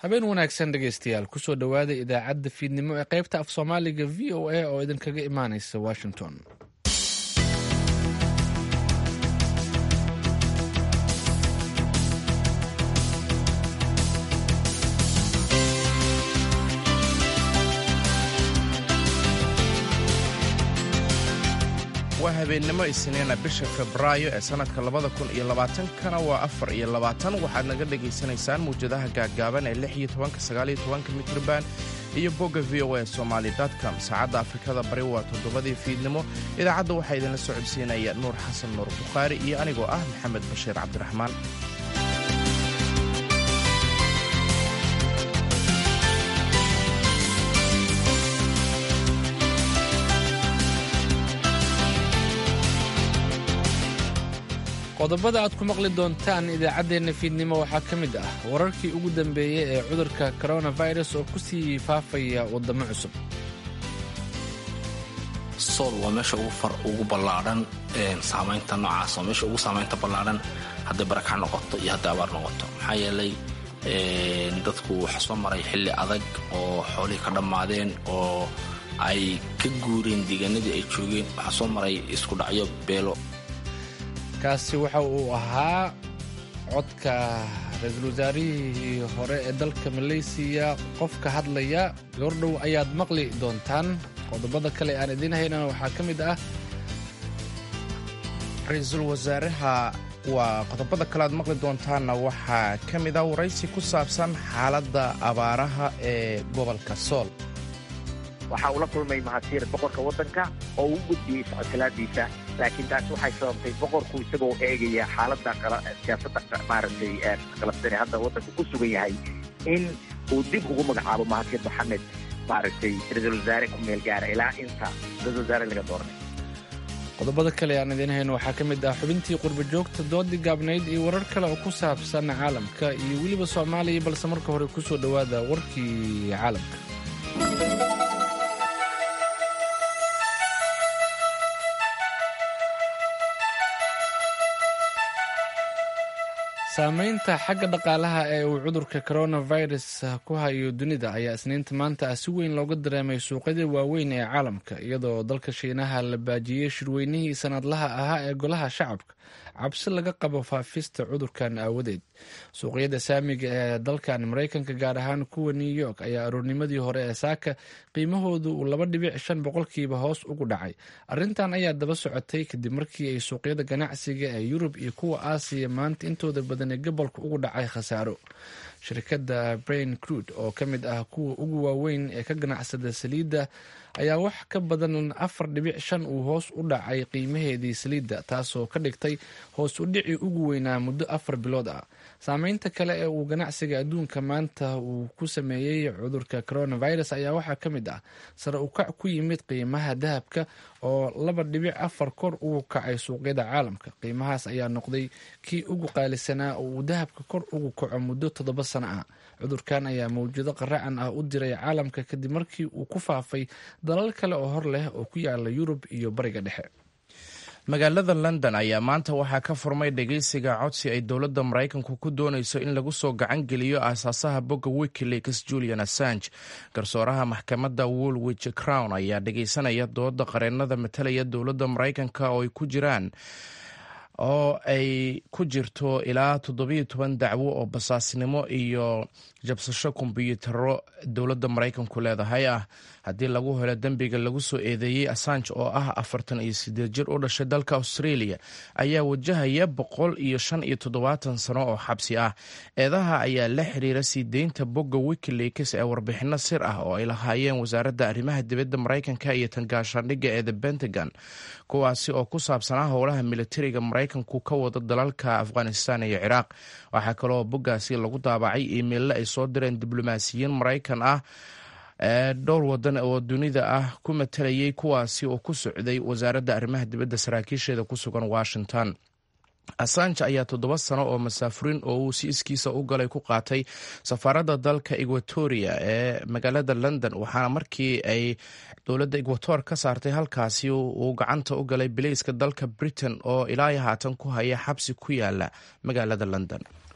habeen wanaagsan dhegaystayaal kusoo dhowaada idaacadda fiidnimo ee qaybta af soomaaliga v o a oo idinkaga imaanaysa washington waa habeennimo isniina bisha febraayo ee sannadka labada kun iyo labaatankana waa afar iyo labaatan waxaad naga dhegaysanaysaan mawjadaha gaaggaaban ee lix iyo tobanka sagaal iyo tobanka mitriban iyo bogga v o a somaali com saacadda afrikada bari waa toddobadii fiidnimo idaacadda waxaa idinla socodsiinaya nuur xasan nuur bukhaari iyo anigoo ah maxamed bashiir cabdiraxmaan qodobada aad ku maqli doontaan idaacaddeenna fiidnimo waxaa ka mid ah wararkii ugu dambeeyey ee cudurka koronafirus oo ku sii faafaya waddamo cusub sool waa meesha ugu ballaadhan saamaynta noocaas waa meesha ugu saamaynta ballaadhan hadday barakac noqoto iyo hadday abaar noqoto maxaa yeelay dadku waxa soo maray xilli adag oo xoolihii ka dhammaadeen oo ay ka guureen deegaanadii ay joogeen waxaa soo maray isku dhacyo beelo kaasi waxa uu ahaa codka ra-iisul wasaarihii hore ee dalka maleysiya qofka hadlaya goordhow ayaad maqli doontaan qodobada kale aan idiin haynana waxaa ka mid ah ra-iisul wasaaraha waa qodobada kale aad maqli doontaanna waxaa ka mid ah waraysi ku saabsan xaaladda abaaraha ee gobolka sool waxaa ula kulmay mahadsiir boqorka waddanka oo uu gudbiyey socodkalaadiisa laakiin taasi waxay sababtay boqorku isagoo eegaya xaaladda siyaasadda maaragtay qalabsane hadda waddanka ku sugan yahay in uu dib ugu magacaabo mahadsiir maxamed maaragtay ra-iisul wasaare ku meel gaara ilaa inta ra-isul wasaare laga dooranay qodobada kale aan idiin hayno waxaa ka mid ah xubintii qurba joogta doodii gaabnayd iyo warar kale oo ku saabsan caalamka iyo weliba soomaaliya balse marka hore kusoo dhowaada warkii caalamka saamaynta xagga dhaqaalaha ee uu cudurka coronavirus ku hayo dunida ayaa isniinta maanta ah si weyn looga dareemay suuqyada waaweyn ee caalamka iyadoo dalka shiinaha la baajiyey shirweynihii sanadlaha ahaa ee golaha shacabka cabsi laga qabo faafista cudurkan aawadeed suuqyada saamiga ee dalkan maraykanka gaar ahaan kuwa new york ayaa aroornimadii hore ee saaka qiimahoodu uu laba dhibic shan boqolkiiba hoos ugu dhacay arrintan ayaa daba socotay kadib markii ay suuqyada ganacsiga ee yurub iyo kuwa aasiya maanta intooda badan ee gobolka ugu dhacay khasaaro shirkadda brain crude oo ka mid ah kuwa ugu waaweyn ee ka ganacsada saliidda ayaa wax ka badan afar dhibic shan uu hoos u dhacay qiimaheedii saliidda taasoo ka dhigtay hoos u dhicii ugu weynaa muddo afar bilood ah saameynta kale ee uu ganacsiga adduunka maanta uu ku sameeyey cudurka coronavirus ayaa waxaa ka mid ah sare u kac ku yimid qiimaha dahabka oo laba dhibic afar kor ugu kacay suuqyada caalamka qiimahaas ayaa noqday kii ugu qaalisanaa oo uu dahabka kor ugu kaco muddo toddoba sano ah cudurkan ayaa mawjado qaracan ah u diray caalamka kadib markii uu ku faafay dalal kale oo hor leh oo ku yaala yurub iyo bariga dhexe magaalada london ayaa maanta waxaa ka furmay dhegeysiga codsi ay dowladda maraykanku ku doonayso in lagu soo gacan geliyo aasaasaha bogga wikileaks julian assange garsooraha maxkamadda woolwich crown ayaa dhegeysanaya dooda qareennada matalaya dowladda maraykanka oo ay ku jiraan oo ay ku jirto ilaa toddobiyo toban dacwo oo basaasnimo iyo jabsasho kombyuutaro dowladda maraykanku leedahay ah haddii lagu helo dembiga lagu soo eedeeyey assange oo ah afartan iyo sideed jir u dhashay dalka australia ayaa wajahaya boqol iyo shan iyo toddobaatan sano oo xabsi ah eedaha ayaa la xiriira sii deynta bogga wikileaks ee warbixino sir ah oo ay lahaayeen wasaaradda arrimaha dibadda maraykanka iyo tangaashaandhigga ee the pentagon kuwaasi oo ku saabsanaa howlaha militariga maraykanku ka wada dalalka afghanistan iyo ciraaq waxaa kaloo boggaasi lagu daabacay iimeille ay soo direen diblomaasiyiin maraykan ah ee dhowr wadan oo dunida ah ku matalayay kuwaasi oo ku socday wasaaradda arrimaha dibadda saraakiisheeda ku sugan washington assange ayaa toddoba sano oo masaafurin oo uu si iskiisa u galay ku qaatay safaaradda dalka equatoria ee magaalada london waxaana markii ay dowladda equator ka saartay halkaasi uu gacanta u galay bilayska dalka britain oo ilaa haatan ku haya xabsi ku yaala magaalada london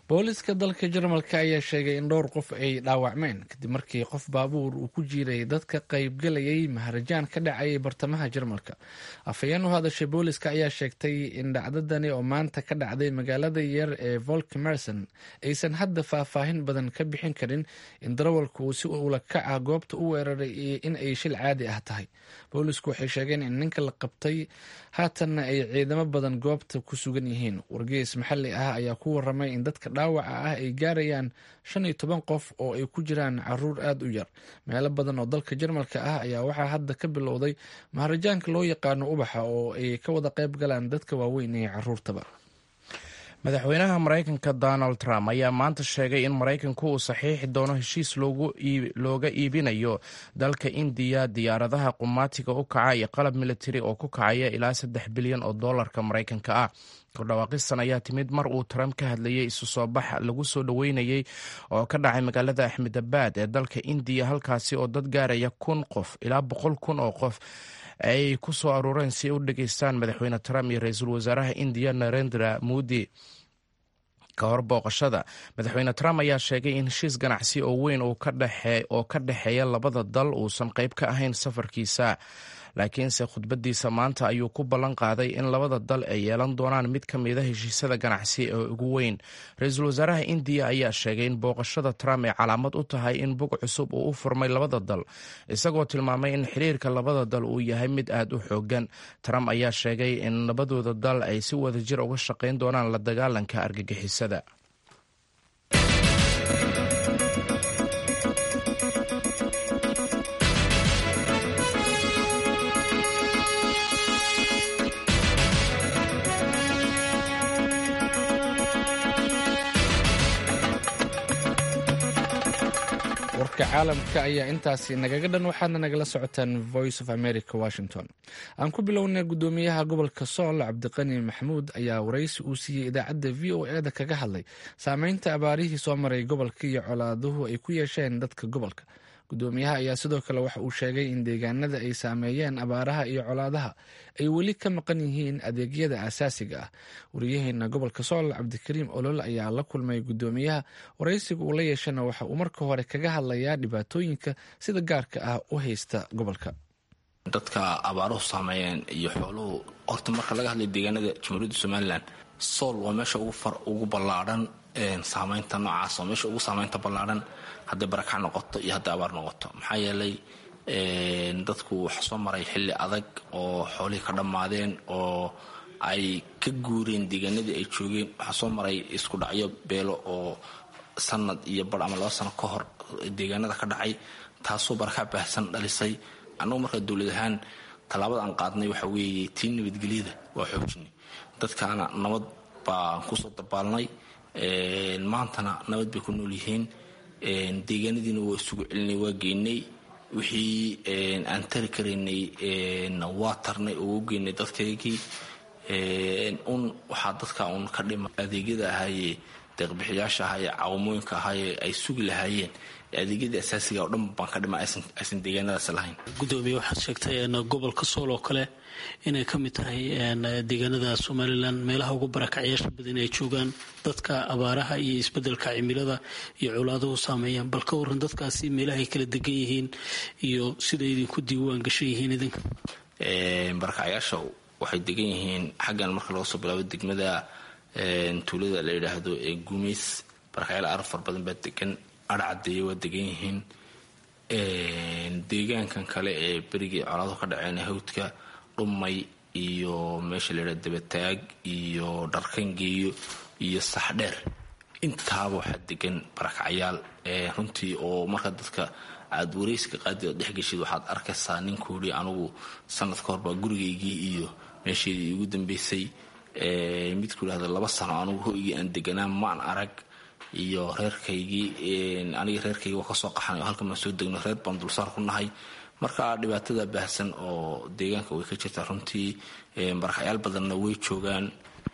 booliska dalka jarmalka ayaa sheegay in dhowr qof ay dhaawacmeen kadib markii qof baabuur uu ku jiiray dadka qaybgalayay maharajaan ka dhacayay bartamaha jarmalka afhayeen u hadashay booliska ayaa sheegtay in dhacdadani oo maanta ka dhacday magaalada yar ee volkemerson aysan hadda faahfaahin badan ka bixin karin in darawalka uu si ula kaca goobta u weeraray iyo in ay shil caadi ah tahay boolisku waxay sheegeen in ninka la qabtay haatanna ay ciidamo badan goobta ku sugan yihiin wargeys maxalli ah ayaa ku waramay in dadka dhaawaca ah ay gaarayaan shan iyo toban qof oo ay ku jiraan caruur aada u yar meelo badan oo dalka jarmalka ah ayaa waxaa hadda ka bilowday maharajaanka loo yaqaano ubaxa oo ay ka wada qayb galaan dadka waaweyn iyo caruurtaba madaxweynaha maraykanka donald trump ayaa maanta sheegay in maraykanku uu saxiixi doono heshiis looga iibinayo dalka indiya diyaaradaha qumaatiga u kaca iyo qalab militari oo ku kacaya ilaa saddex bilyan oo doolarka maraykanka ah kordhawaaqistan ayaa timid mar uu trump ka hadlayay isu soo bax lagu soo dhoweynayey oo ka dhacay magaalada axmedabad ee dalka indiya halkaasi oo dad gaaraya kun qof ilaa boqol kun oo qof ay ku soo aruureen si ay u dhageystaan madaxweyne trump iyo ra-iisul wasaaraha indiya narendra modi ka hor booqashada madaxweyne trump ayaa sheegay in heshiis ganacsi oo weyn oo ka dhexeeya labada dal uusan qayb ka ahayn safarkiisa laakiinse khudbadiisa maanta ayuu ku ballan qaaday in labada dal ay yeelan doonaan mid ka mida heshiisyada ganacsi ee ugu weyn ra-iisul wasaaraha indiya ayaa sheegay in booqashada trump ay calaamad u tahay in bog cusub uu u furmay labada dal isagoo tilmaamay in xiriirka labada dal uu yahay mid aad u xoogan trump ayaa sheegay in labadooda dal ay si wadajir uga shaqayn doonaan la dagaalanka argagixisada warka caalamka ayaa intaasi nagaga dhan waxaadna nagala socotaan voice of america washington aan ku bilownay gudoomiyaha gobolka sool cabdiqani maxamuud ayaa waraysi uu siiyey idaacadda v o e da kaga hadlay saameynta abaarihii soo maray gobolka iyo colaaduhu ay ku yeesheen dadka gobolka gudoomiyaha ayaa sidoo kale waxa uu sheegay in deegaanada ay saameeyeen abaaraha iyo colaadaha ay weli ka maqan yihiin adeegyada asaasiga ah wariyaheena gobolka sool cabdikariim olol ayaa la kulmay gudoomiyaha waraysiga uu la yeeshana waxa uu marka hore kaga hadlayaa dhibaatooyinka sida gaarka ah u haysta gobolka dadka abaaruhu saameeyeen iyo xooluhu horta marka laga hadlay deegaanada jamhuuriyadda somalilan sool waa meesha ugu ballaadhan saameynta noocaas oo meesha ugu saameynta ballaadhan hadday barakac noqoto iyo hadday abaar noqoto maxaa yeelay dadku waxa soo maray xilli adag oo xoolihii ka dhammaadeen oo ay ka guureen deegaanadii ay joogeen waxaa soo maray isku dhacyo beelo oo sanad iyo bar ama laba sano ka hor deegaanada ka dhacay taasoo barakac baahsan dhalisay annagu markaa dowlad ahaan tallaabada aan qaadnay waxa weeye tii nabadgelyada waa xoojinay dadkaana nabad baan kusoo dabaalnay maantana nabad bay ku nool yihiin deegaanadiina waa isugu celinay waa geynay wixii aan tari karaynay waa tarnay oo u geynay dadkaygii un waxaa dadka un ka dhima adeegyada ahaayee deeqbixiyaasha ahaayee caawamooyinka ahaayee ay sugi lahaayeen adeegyadii asaasiga oo dhan baan ka dhima aysan deegaanadaas lahayn gudoomiye waxaad sheegtay gobolka sool oo kale inay ka mid tahay deegaanada somalilan meelaha ugu barakacyaasha badan ay joogaan dadka abaaraha iyo isbedelka cimilada iyo colaaduhu saameeyaan bal ka waran dadkaasi meelahay kala degan yihiin iyo siday idinku diiwaan gashan yihiin idinka barakacyaasha waxay degan yihiin xaggan marka laga soo bilaabo degmada tuulada la yidhaahdo ee guumeys barakacyaal aar far badan baa degan arcadeeye waa degan yihiin deegaankan kale ee berigii colaaduhu ka dhaceen hawdka dhumay iyo meesha la yidhahdo dabataag iyo dharkangeeyo iyo saxdheer intaaba waxaa degan barakacyaal runtii oo marka dadka aada wareyska qaadi ood dhexgeshid waxaad arkaysaa ninkuuhi anugu sanad ka horbaa gurigaygii iyo meesheedii igu dambeysay midku yidhahdo laba sano anugu hoygii aan deganaa maan arag iyo reerkaygii aniga reerkaygii waa kasoo qaxnay oo halkan baan soo degno reer baan dulsaar ku nahay marka dhibaatada baahsan oo deegaanka way ka jirtaa runtii barakacyaal badanna way joogaan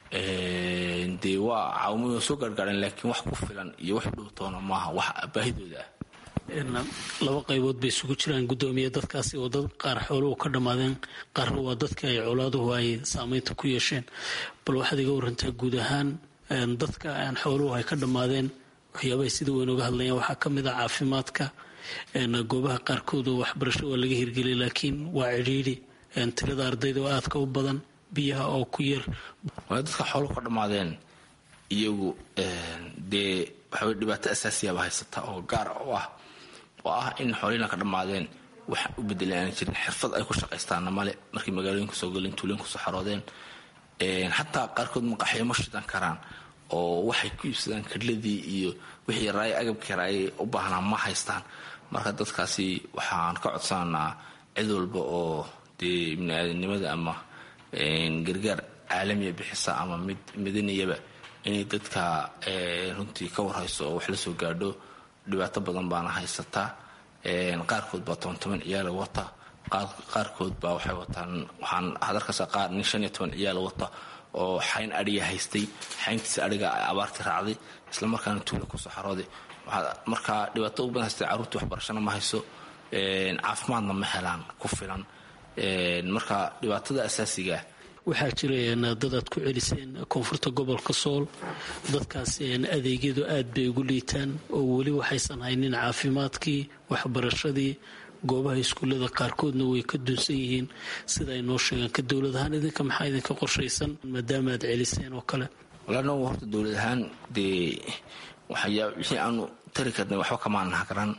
dee waa caawamooyin soo gaargaareen laakiin wax ku filan iyo wax dhowtoona maaha wax baahidooda ah laba qaybood bay isugu jiraan gudoomiye dadkaasi oo dad qaar xooluhu ka dhammaadeen qaarna waa dadka ay colaaduhu ay saameynta ku yeesheen bal waxaad iga warantaa guud ahaan dadka aan xooluhu ay ka dhammaadeen waxyaabahay sida weyn uga hadlayaan waxaa ka mid ah caafimaadka goobaha qaarkood oo waxbarasho waa laga hirgeliyay laakiin waa cidhiidhi tirada ardayda oo aadka u badan biyaha oo ku yar waay dadka xooluhu ka dhammaadeen iyagu dee waxaway dhibaato asaasiyaaba haysata oo gaar u ah oo ah in xoolihina ka dhammaadeen wax u bedelan aan jirin xirfad ay ku shaqaystaana male markay magaalooyinka soo galeen tuulooyinka soo xaroodeen xataa qaarkood maqaxyo ma shidan karaan oo waxay ku iibsadaan kadladii iyo wixii raaya agabkii raaya u baahnaa ma haystaan marka dadkaasi waxaan ka codsananaa cid walba oo dee ibni-aadanimada ama gargaar caalamiya bixisa ama mid midaniyaba inay dadka runtii ka warhayso oo wax la soo gaadho dhibaato badan baana haysataa qaarkood baa toban toban ciyaala wata qaarkood baa waxay wataan waxaan hadarkasa qaar nin shan iyo toban ciyaala wata oo xayn adhiga haystay xayntiisa adhiga abaartii raacday islamarkaana tuula kusoo xarooday marka dhibaato u badan haystay carruurtii waxbarashana ma hayso caafimaadna ma helaan ku filan marka dhibaatada asaasigaa waxaa jira dad aad ku celiseen koonfurta gobolka sool dadkaas adeegyadu aad bay ugu liitaan oo weli waxaysan haynin caafimaadkii waxbarashadii goobaha iskuullada qaarkoodna way ka dunsan yihiin sida ay noo sheegaan ka dowlad ahaan idinka maxaa idinka qorshaysan maadaama aad celiseen oo kale walaanagu horta dowlad ahaan dee waxayaa wixii aanu tari karnay waxba kamaanaha karan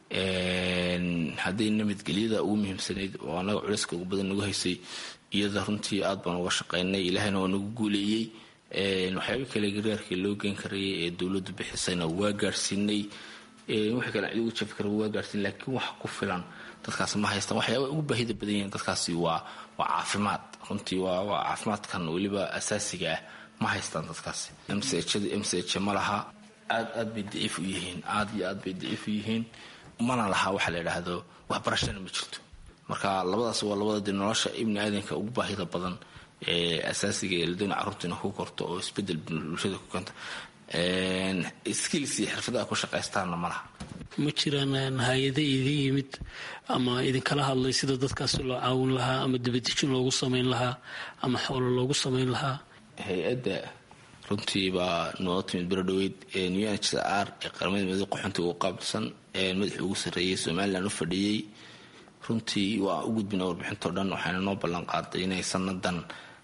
hadday nabadgelyada ugu muhiimsanayd oo anaga culayska ugu badan nagu haysay iyada runtii aad baan uga shaqaynay ilaahayna waa nagu guuleeyey waxyaaba kale gargaarkii loo geen karayay ee dowladdu bixisayna waa gaadhsiinay wixii kale cid ugu jafi kara waa gaadhsiin laakiin wax ku filan dadkaas ma haystaan waxyaaba ugu baahida badan yihiin dadkaasi waa waa caafimaad runtii waa waa caafimaadkan weliba asaasiga ah ma haystaan dadkaasi mchada mch ma laha aad aad bay daciif u yihiin aad iyo aad bay daciif u yihiin mana laha waxa la yidhaahdo waxbarashana ma jirto marka labadaas waa labada dee nolosha ibni aadanka ugu baahida badan ee asaasiga ee ladoona carruurtiina ku korto oo isbedel bulshada ku keenta skills iyo xirfadaha ku shaqaystaanna ma laha ma jiraan hay-ada idin yimid ama idinkala hadlay sida dadkaasi loo caawin lahaa ama dibadejin loogu samayn lahaa ama xoolo loogu samayn lahaa hay-adda runtii baa noo timid berodhoweyd new n h r ee qaramada midooda qaxoontiga ugu qaabilsan madaxii ugu sarreeyey somalilan u fadhiyey runtii waa u gudbina warbixintao dhan waxaana noo ballan qaaday inay sanadan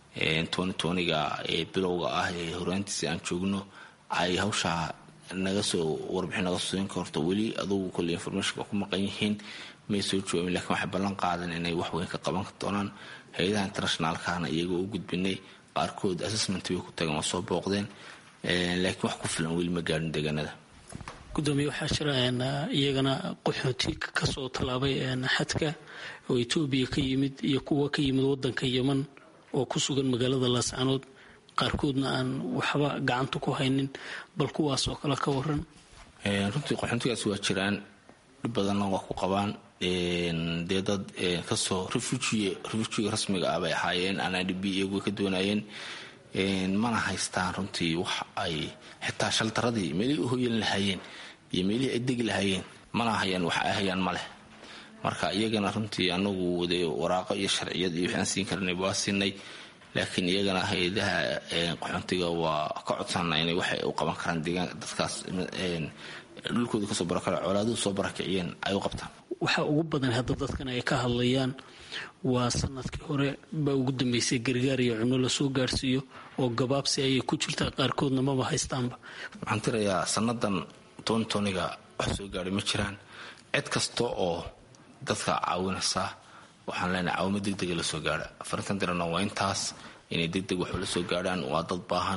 ga ee bilowga ah ee horaantiisa aan joogno ay hawshaa naga soo warbixin naga soo siin karto weli adugu kole informationka ku maqan yihiin may soo joogin lakiin waxay ballan qaadan inay wax weyn ka qaban doonaan hay-adaha internationaalkana iyagoo u gudbinay qaarkood assessment way ku tageen waa soo booqdeen laakiin wax ku filan weli ma gaadhin deegaanada gudoomiye waxaa jira iyagana qaxooti kasoo tallaabay xadka oo etoobiya ka yimid iyo kuwa ka yimid wadanka yeman oo ku sugan magaalada laascanood qaarkoodna aan waxba gacanta ku haynin bal kuwaas oo kale ka waran runtii qaxoontigaasi waa jiraan dhib badanna waa ku qabaan dee dad kasoo refujiga rasmiga ah bay ahaayeen anidb iyagu ka doonayeen mana haystaan runtii wax ay xitaa shaltaradii meelihii u hoyan lahaayeen iyo meelihii ay degi lahaayeen mana hayaan wax ay hayaan ma leh marka iyagana runtii anagu de waraaqo iyo sharciyad iyo waxaan siin karnay waa siinay laakiin iyagana hay-adaha qaxoontiga waa ka codsana inay waxay u qaban karaan deegaan dadkaas dhulkooda kasoo barakale colaaduhu soo barakiciyeen ay u qabtaan waxaa ugu badan hadda dadkan ay ka hadlayaan waa sanadkii hore baa ugu dambeysay gargaar iyo cuno lasoo gaarsiiyo oo gabaabsi ayay ku jirtaa qaarkoodna maba haystaanba waxaan tirayaa sanadan tontoniga wax soo gaadhay ma jiraan cid kasta oo dadka caawinaysa waxaan leenahay caawimo degdega lasoo gaadha afarintan dirana waa intaas inay degdeg wax ula soo gaadhaan waa dad baahan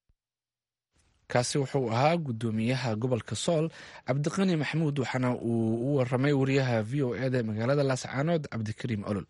kaasi wuxuu ahaa gudoomiyaha gobolka sool cabdiqani maxamuud waxaana uu u waramay wariyaha v o eda magaalada laascaanood cabdikariim olol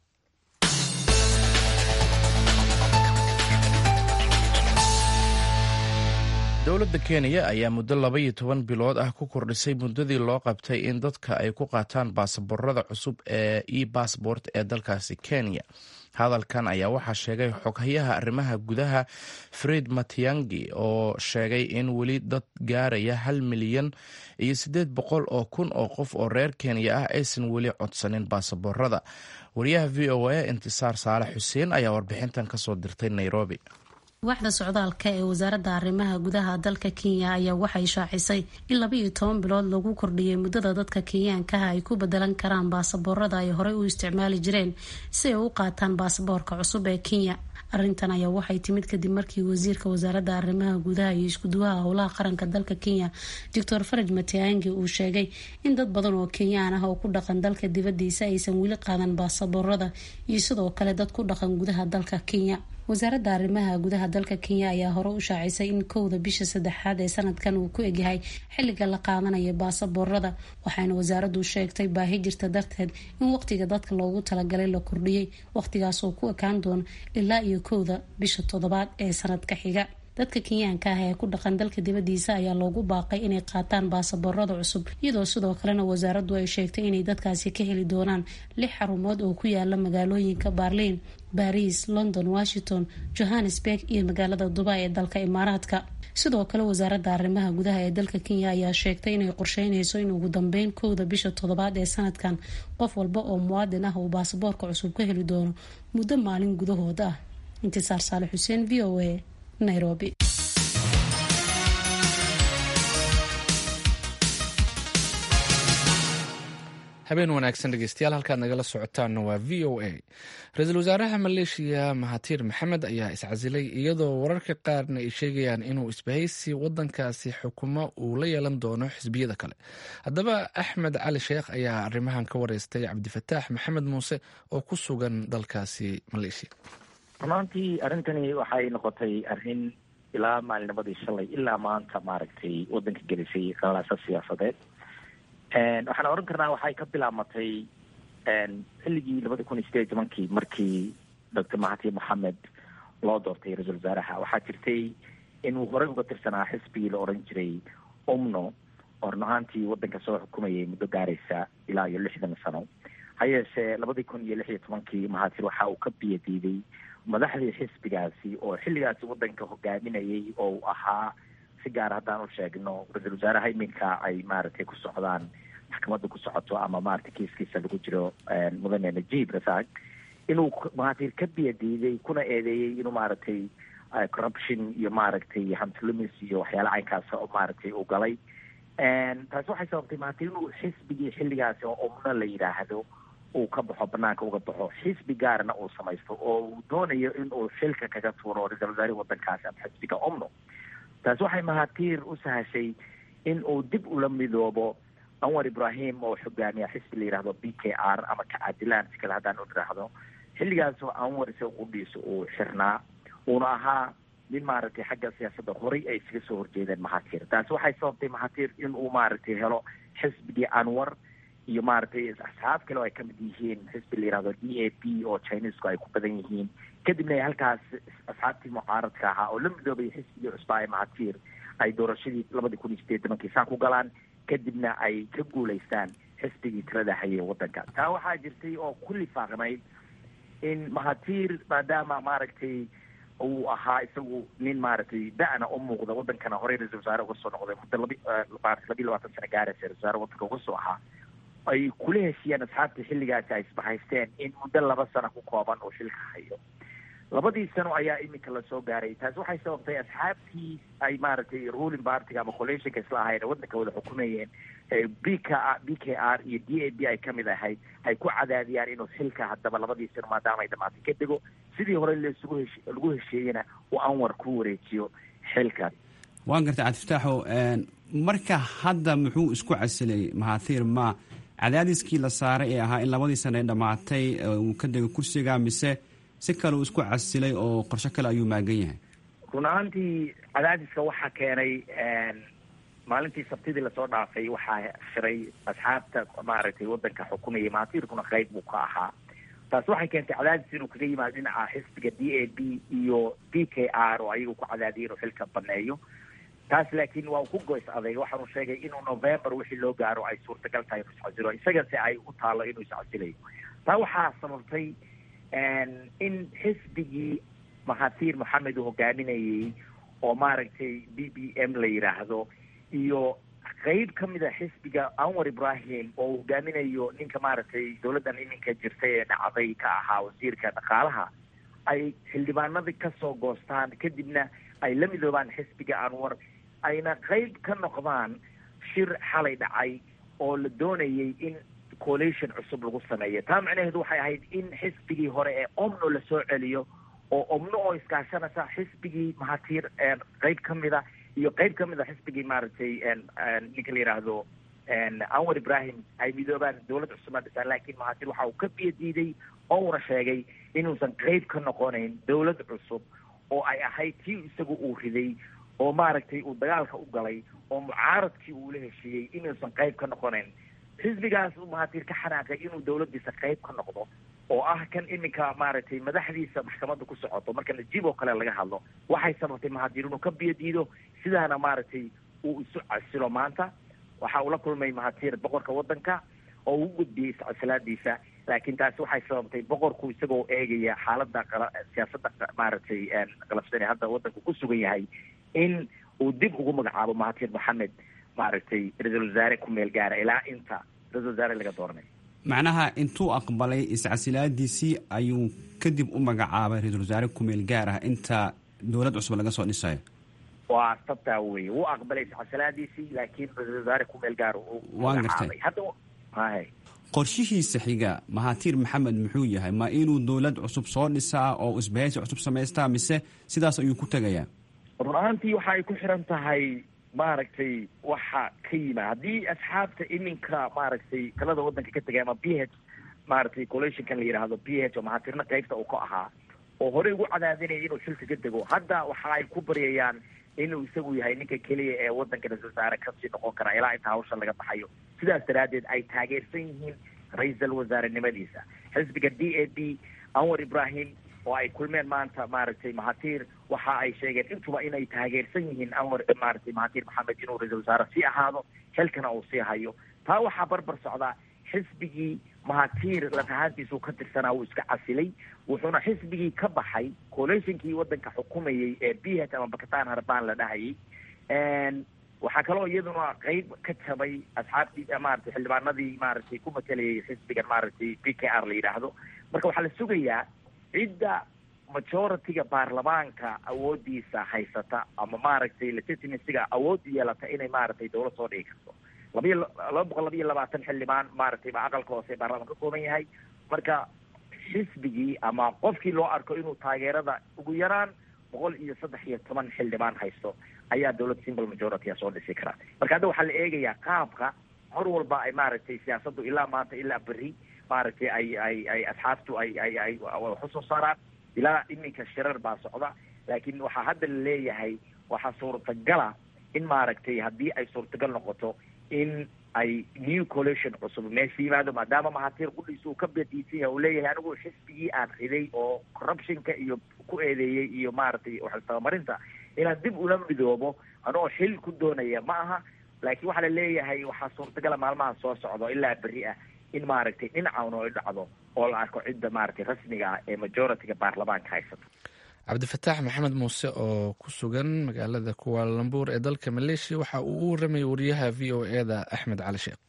dowladda kenya ayaa muddo laba iyo toban bilood ah ku kordhisay muddadii loo qabtay in dadka ay ku qaataan baasaboorada cusub ee e bassbort ee dalkaasi kenya hadalkan ayaa waxaa sheegay xoghayaha arrimaha gudaha fred matiangi oo sheegay in weli dad gaaraya hal milyan iyo siddeed boqol oo kun oo qof oo reer kenya ah aysan weli codsanin baasaboorada wariyaha v o a intisaar saalax xuseen ayaa warbixintan kasoo dirtay nairobi waaxda socdaalka ee wasaaradda arrimaha gudaha dalka kenya ayaa waxay shaacisay in laba iyo toban bilood lagu kordhiyay muddada dadka kenyaankaha ay ku bedelan karaan baasaboorada ay horey u isticmaali jireen si ay u qaataan baasaboorka cusub ee kenya arrintan ayaa waxay timid kadib markii wasiirka wasaaradda arrimaha gudaha iyo iskuduwaha howlaha qaranka dalka kenya doctor faraj matiangi uu sheegay in dad badan oo kenyaan ah oo ku dhaqan dalka dibadiisa aysan weli qaadan baasaboorada iyo sidoo kale dad ku dhaqan gudaha dalka kenya wasaaradda arrimaha gudaha dalka kenya ayaa hore u shaacisay in kowda bisha saddexaad ee sanadkan uu ku egyahay xilliga la qaadanayo baasaboorada waxaana wasaaraddu sheegtay baahi jirta darteed in waqtiga dadka loogu talagalay la kordhiyey waqtigaas oo ku ekaan doona ilaa iyo kowda bisha toddobaad ee sanadka xiga dadka kenyaanka ah ee ku dhaqan dalka dibadiisa ayaa loogu baaqay inay qaataan baasaboorada cusub iyadoo sidoo kalena wasaaraddu ay sheegtay inay dadkaasi ka heli doonaan lix xarumood oo ku yaala magaalooyinka baarliin baris london washington johannesburg iyo magaalada dubai ee dalka imaaraadka sidoo kale wasaaradda arrimaha gudaha ee dalka kenya ayaa sheegtay inay qorsheynayso in ugu dambeyn kowda bisha toddobaad ee sanadkan qof walba oo muwaadin ah uu baasaboorka cusub ka heli doono muddo maalin gudahood ah intisaar saale xuseen v o a nairobi habeen wanaagsan dhegeystayaal halkaad nagala socotaanna waa v o a ra-iisul wasaaraha maleeshiya mahatiir maxamed ayaa iscasilay iyadoo wararka qaarna ay sheegayaan inuu isbahaysi wadankaasi xukumo uu la yeelan doono xisbiyada kale haddaba axmed cali sheekh ayaa arrimahan ka wareystay cabdifataax maxamed muuse oo ku sugan dalkaasi maleeshiya runaantii arrintani waxay noqotay arrin ilaa maalinimadii shalay ilaa maanta maaragtay waddanka gelisay qalaasa siyaasadeed waxaan oran karnaa waxay ka bilaabmatay xilligii labada kun iyo sideed iyo tobankii markii doctor mahatir moxamed loo doortay ra-iisul wasaaraha waxaa jirtay inuu horey uga tirsanaa xisbigii la oran jiray umno oo run ahaantii waddanka soo xukumayay muddo gaaraysa ilaa iyo lixdan sano ha yeeshee labadii kun iyo lix iyo tobankii mahatir waxa uu ka biyadiiday madaxdii xisbigaasi oo xilligaasi waddanka hogaaminayay oo uu ahaa si gaar haddaan u sheegno ra-iisul wasaaraha iminka ay maaragtay ku socdaan maxkamadda ku socoto ama maaragtay kiiskiisa lagu jiro mudane najiib rasaaq inuu mahatir ka biyadiiday kuna eedeeyey inuu maaragtay corruption iyo maaragtay hantilumis iyo waxyaala caynkaas oo maaragtay uu galay taasi waxay sababtay mahatir inuu xisbigii xilligaasi oo umno la yidhaahdo uu ka baxo banaanka uga baxo xisbi gaarna uu samaysto oo uu doonayo in uu xilka kaga tuuro ra-isul wasaarihi waddankaasi ama xisbiga omno taasi waxay mahatiir u sahashay in uu dib ula midoobo anwar ibrahim oo xogaamiya xisbi la yidhahdo b k r ama kacadilaan si kale haddaan u idhaahdo xilligaasoo anwar isaga qudhiisa uu xirnaa uuna ahaa nin maaragtay xagga siyaasadda horay ay isaga soo horjeedeen mahatir taasi waxay sababtay mahatir in uu maaragtay helo xisbigii anwar iyo maaragtay asxaab kale oo ay kamid yihiin xisbi la yihahdo d a p oo chinesku ay ku badan yihiin kadibna ay halkaas asxaabtii mucaaradka ahaa oo la midoobay xisbigii cusbaa ee mahatir ay doorashadii labadii kun iyo sideed tobankii saa ku galaan kadibna ay ka guulaystaan xisbigii tirada hayay waddanka taa waxaa jirtay oo ku lifaaqnayd in mahatir maadaama maaragtay uu ahaa isagu nin maaragtay da-na u muuqda waddankana horey ra-isul wasaare uga soo noqday muddo labi labiyi labaatan sano gaaraysa ra-isul wasaare waddanka uga soo ahaa ay kula heshiiyeen asxaabtii xilligaasi ay isbahaysteen in muddo laba sano ku kooban uu xilka hayo labadii sano ayaa iminka lasoo gaaray taasi waxay sababtay asxaabtii ay maaragtay ruling partiga ama coalitionka isla ahayn waddanka wada xukumayeen b k b k r iyo d a b ay kamid ahayd ay ku cadaadiyaan inuu xilka haddaba labadii sano maadaama ay dhamaatay ka dego sidii hore lasugu hesh lagu hesheeyena uu anwar ku wareejiyo xilka waan gartay cabdifataaxo marka hadda muxuu isku casilay mahathir ma cadaadiskii la saaray ee ahaa in labadii sano ay dhammaatay uu ka dego kursiga mise si kale uu isku casilay oo qorsho kale ayuu maagan yahay run ahaantii cadaadiska waxaa keenay maalintii sabtidii lasoo dhaafay waxaa shiray asxaabta maaragtay waddanka xukumayay mahatirkuna qayb buu ka ahaa taasi waxay keentay cadaadis inuu kaga yimaado dhinaca xisbiga d a b iyo b k r oo ayagu ku cadaadiyay inuu xilka baneeyo taas laakiin waa uu ku goys adeeg waxaanu sheegay inuu november wixii loo gaaro ay suurtagal tahay inuu iscasilo isagase ay u taalo inuu iscasilayo taa waxaa sababtay in xisbigii mahatir moxamed uu hogaaminayay oo maaragtay b b m la yidhaahdo iyo qeyb ka mid a xisbiga anwar ibrahim oo uu hogaaminayo ninka maaragtay dowladdan iminka jirtay ee dhacday ka ahaa wasiirka dhaqaalaha ay xildhibaanadii kasoo goostaan kadibna ay la midoobaan xisbiga anwar ayna qeyb ka noqdaan shir xalay dhacay oo la doonayay in coalition cusub lagu sameeyo taa macnaheedu waxay ahayd in xisbigii hore ee omno lasoo celiyo oo omno oo iskaashanaysa xisbigii mahatiir qeyb ka mida iyo qeyb ka mid a xisbigii maaragtay ninka la yidhaahdo anwar ibrahim ay midoobaan dawlad cusubaa dhisaan laakiin mahatiir waxa uu ka biyo diiday ouna sheegay inuusan qeyb ka noqonayn dawlad cusub oo ay ahayd tii isagu uu riday oo maaragtay uu dagaalka u galay oo mucaaradkii uu la heshiiyey inuusan qeyb ka noqonayn xisbigaas uu mahatiir ka xanaaqay inuu dawladdiisa qeyb ka noqdo oo ah kan iminka maaragtay madaxdiisa maxkamadda ku socoto marka najiib oo kale laga hadlo waxay sababtay mahatiir inuu ka biyo diido sidaana maaragtay uu isu casilo maanta waxa uu la kulmay mahatiir boqorka waddanka oo uu gudbiyey iscasilaadiisa laakiin taasi waxay sababtay boqorku isagoo eegaya xaaladda siyaasadda maaragtay qalafsan ee hadda waddanku ku sugan yahay in uu dib ugu magacaabo mahatiir maxamed maaragtay ra-iisul wasaare ku meel gaara ilaa inta ra-isul wasaare laga dooranay macnaha intuu aqbalay iscasilaadiisii ayuu kadib u magacaabay ra-iisul wasaare kumeel gaar ah inta dowlad cusub laga soo dhisayo waa sabtaa weye wuu aqbalay iscasilaadiisii laakiin ra-isul wasaare kumeel gaar waan gartay hadda hay qorshihiisa xiga mahatiir maxamed muxuu yahay ma inuu dowlad cusub soo dhisaa oo isbahaysi cusub samaystaa mise sidaas ayuu ku tegayaa run ahaantii waxa ay ku xiran tahay maaragtay waxa ka yima haddii asxaabta iminka maaragtay talada waddanka ka tegay ama b h maaragtay collationkan la yidhaahdo b h oo mahatiirna qeybta uu ka ahaa oo horey ugu cadaadinaya inuu xilka ka dego hadda waxa ay ku baryayaan inuu isagu yahay ninka keliya ee waddanka ra-isul wasaare kasii noqon kara ilaa inta hawsha laga baxayo sidaas daraaddeed ay taageersan yihiin ra-iisal wasaarenimadiisa xisbiga d a b anwar ibrahim oo ay kulmeen maanta maaragtay mahatiir waxa ay sheegeen intuba inay taageersan yihiin anwar maaragtay mahatiir maxamed inuu ra-isul wasaare sii ahaado xilkana uu sii hayo taa waxaa barbar socdaa xisbigii mahatiir laf ahaantiisuu ka tirsanaa wuu iska casilay wuxuuna xisbigii ka baxay collationkii waddanka xukumayay ee b h ama bakistan harbaan la dhahayay waxaa kaloo iyaduna qeyb ka jabay asxaabtii maaragtay xildhibaanadii maaragtay ku matelayay xisbigan maaragtay b k r la yidhaahdo marka waxaa la sugayaa cidda majority-ga baarlamaanka awoodiisa haysata ama maaragtay legitimacyga awood yeelata inay maaragtay dawlad soo dhigi karto labayo laba boqol laba iyo labaatan xildhibaan maaragtay baa aqalka hoose ee baarlamaan ka kooban yahay marka xisbigii ama qofkii loo arko inuu taageerada ugu yaraan boqol iyo saddex iyo toban xildhibaan haysto ayaa dawlad simple majority soo dhisi karaa marka hadda waxaa la eegayaa qaabka mar walba ay maaragtay siyaasaddu ilaa maanta ilaa berri maaragtay ay ay ay asxaabtu ay ay ay xusoo saaraan ilaa iminka shirar baa socda laakiin waxaa hadda la leeyahay waxaa suurtagala in maaragtay haddii ay suurtagal noqoto in ay new coalition cusub meesha yimaado maadaama mahatiir qudhiisa uu ka badiisan yahay uu leeyahay anigu xisbigii aan riday oo corruptionka iyo ku eedeeyey iyo maaragtay waxtabamarinta inaan dib ula midoobo anoo xil ku doonaya ma aha laakiin waxaa la leeyahay waxaa suurtagala maalmaha soo socdo ilaa berri ah in maaragtay dhinacauna ay dhacdo oo la arko cidda maaragtay rasmiga ah ee majority-ga baarlamaanka haysata cabdifataax maxamed muuse oo ku sugan magaalada kuwaalambuur ee dalka maleeshiya waxa uu u waramayay wariyaha v o e da axmed cali sheekh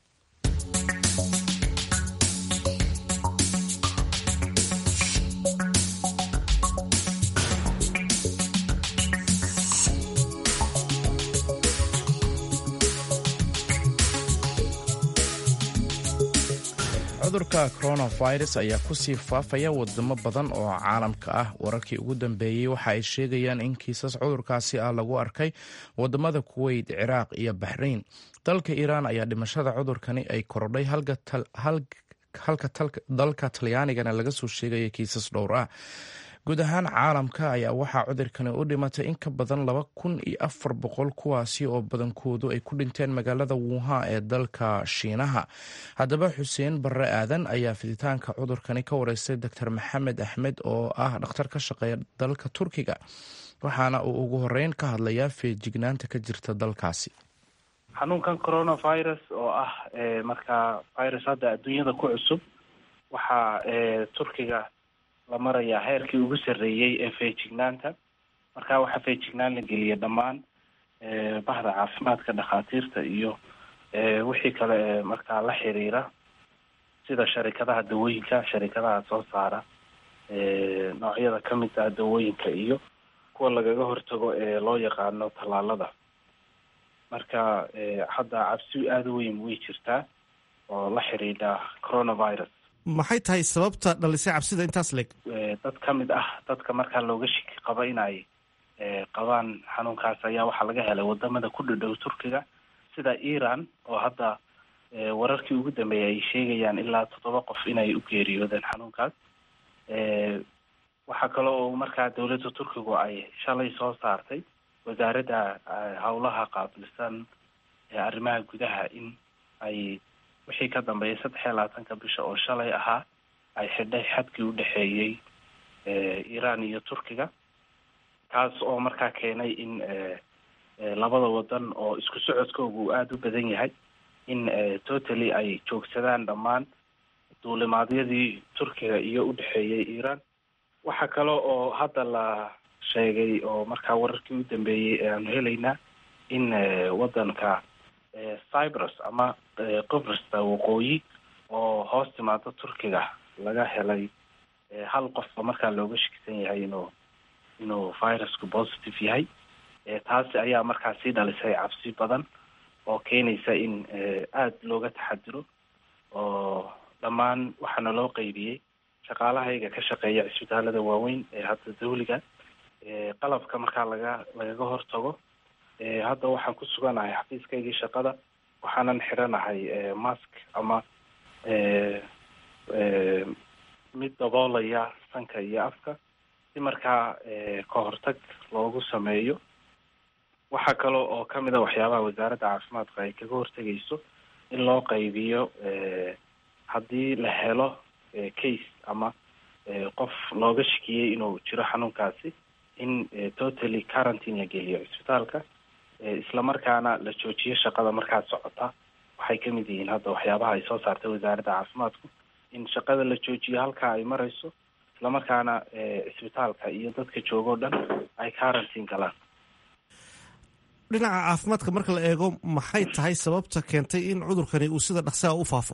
cudurka coronavirus ayaa kusii faafaya wadamo badan oo caalamka ah wararkii ugu dambeeyey waxa ay sheegayaan in kiisas cudurkaasi ah lagu arkay wadamada kuweyt ciraaq iyo baxrayn dalka iiraan ayaa dhimashada cudurkani ay korodhay halka dalka talyaanigana laga soo sheegaya kiisas dhowr ah guud ahaan caalamka ayaa waxaa cudurkani u dhimatay in ka badan laba kun iyo afar boqol kuwaasi oo badankoodu ay ku dhinteen magaalada wuuha ee dalka shiinaha haddaba xuseen barre aadan ayaa fiditaanka cudurkani ka wareystay doctor maxamed axmed oo ah dhakhtar ka shaqeeya dalka turkiga waxaana uu ugu horeyn ka hadlayaa feejignaanta ka jirta dalkaasi xanuunkan coronavirus oo ah markaa virus hadda adduunyada ku cusub waxaa turkiga la marayaa heerkii ugu sarreeyey ee feejignaanta marka waxaa feejignaan la geliya dhammaan bahda caafimaadka dhakhaatiirta iyo wixii kale ee markaa la xiriira sida sharikadaha dawooyinka sharikadaha soo saara noocyada ka mid ah dawooyinka iyo kuwa lagaga hortago ee loo yaqaano tallaalada marka hadda cabsi aada u weyn way jirtaa oo la xidhiidha coronavirus maxay tahay sababta dhalisay cabsida intaas leeg dad ka mid ah dadka markaa looga shiki qaba inay qabaan xanuunkaas ayaa waxaa laga helay wadamada ku dhadhow turkiga sida iran oo hadda wararkii ugu dambeeyay ay sheegayaan ilaa toddoba qof inay u geeriyoodeen xanuunkaas waxaa kale oo markaa dowladda turkigu ay shalay soo saartay wasaaradda howlaha qaabilsan arrimaha gudaha in ay wixii ka dambeeyay saddex iyo labaatanka bisha oo shalay ahaa ay xidhay xadkii u dhexeeyey iran iyo turkiga kaas oo markaa keenay in labada wadan oo isku socodkooga uu aada u badan yahay in totally ay joogsadaan dhammaan duulimaadyadii turkiga iyo u dhexeeyey iran waxaa kale oo hadda la sheegay oo markaa wararkii u dambeeyey ee aanu helaynaa in wadanka cyprus ama qibrista waqooyi oo hoos timaado turkiga laga helay hal qofba markaa looga shakisan yahay inuu inuu virusku positive yahay taasi ayaa markaa sii dhalisay cabsi badan oo keenaysa in aada looga taxadiro oo dhammaan waxaana loo qeybiyey shaqaalahayga ka shaqeeya cisbitaalada waaweyn ee hadda dawliga qalabka markaa laga lagaga hortago hadda waxaan ku suganahay xafiiskaygii shaqada waxaanan xiranahay mask ama mid daboolaya sanka iyo afka si markaa ka hortag loogu sameeyo waxaa kale oo kamid a waxyaabaha wasaaradda caafimaadka ay kaga hortegayso in loo qaybiyo haddii la helo case ama qof looga shakiyey inuu jiro xanuunkaasi in totally quarantine la geliyo cisbitaalka islamarkaana la joojiyo shaqada markaa socota waxay kamid yihiin hadda waxyaabaha ay soo saartay wasaaradda caafimaadku in shaqada la joojiyo halkaa ay marayso islamarkaana cisbitaalka iyo dadka jooga o dhan ay quarantine galaan dhinaca caafimaadka marka la eego maxay tahay sababta keentay in cudurkani uu sida dhaqsaha u faafo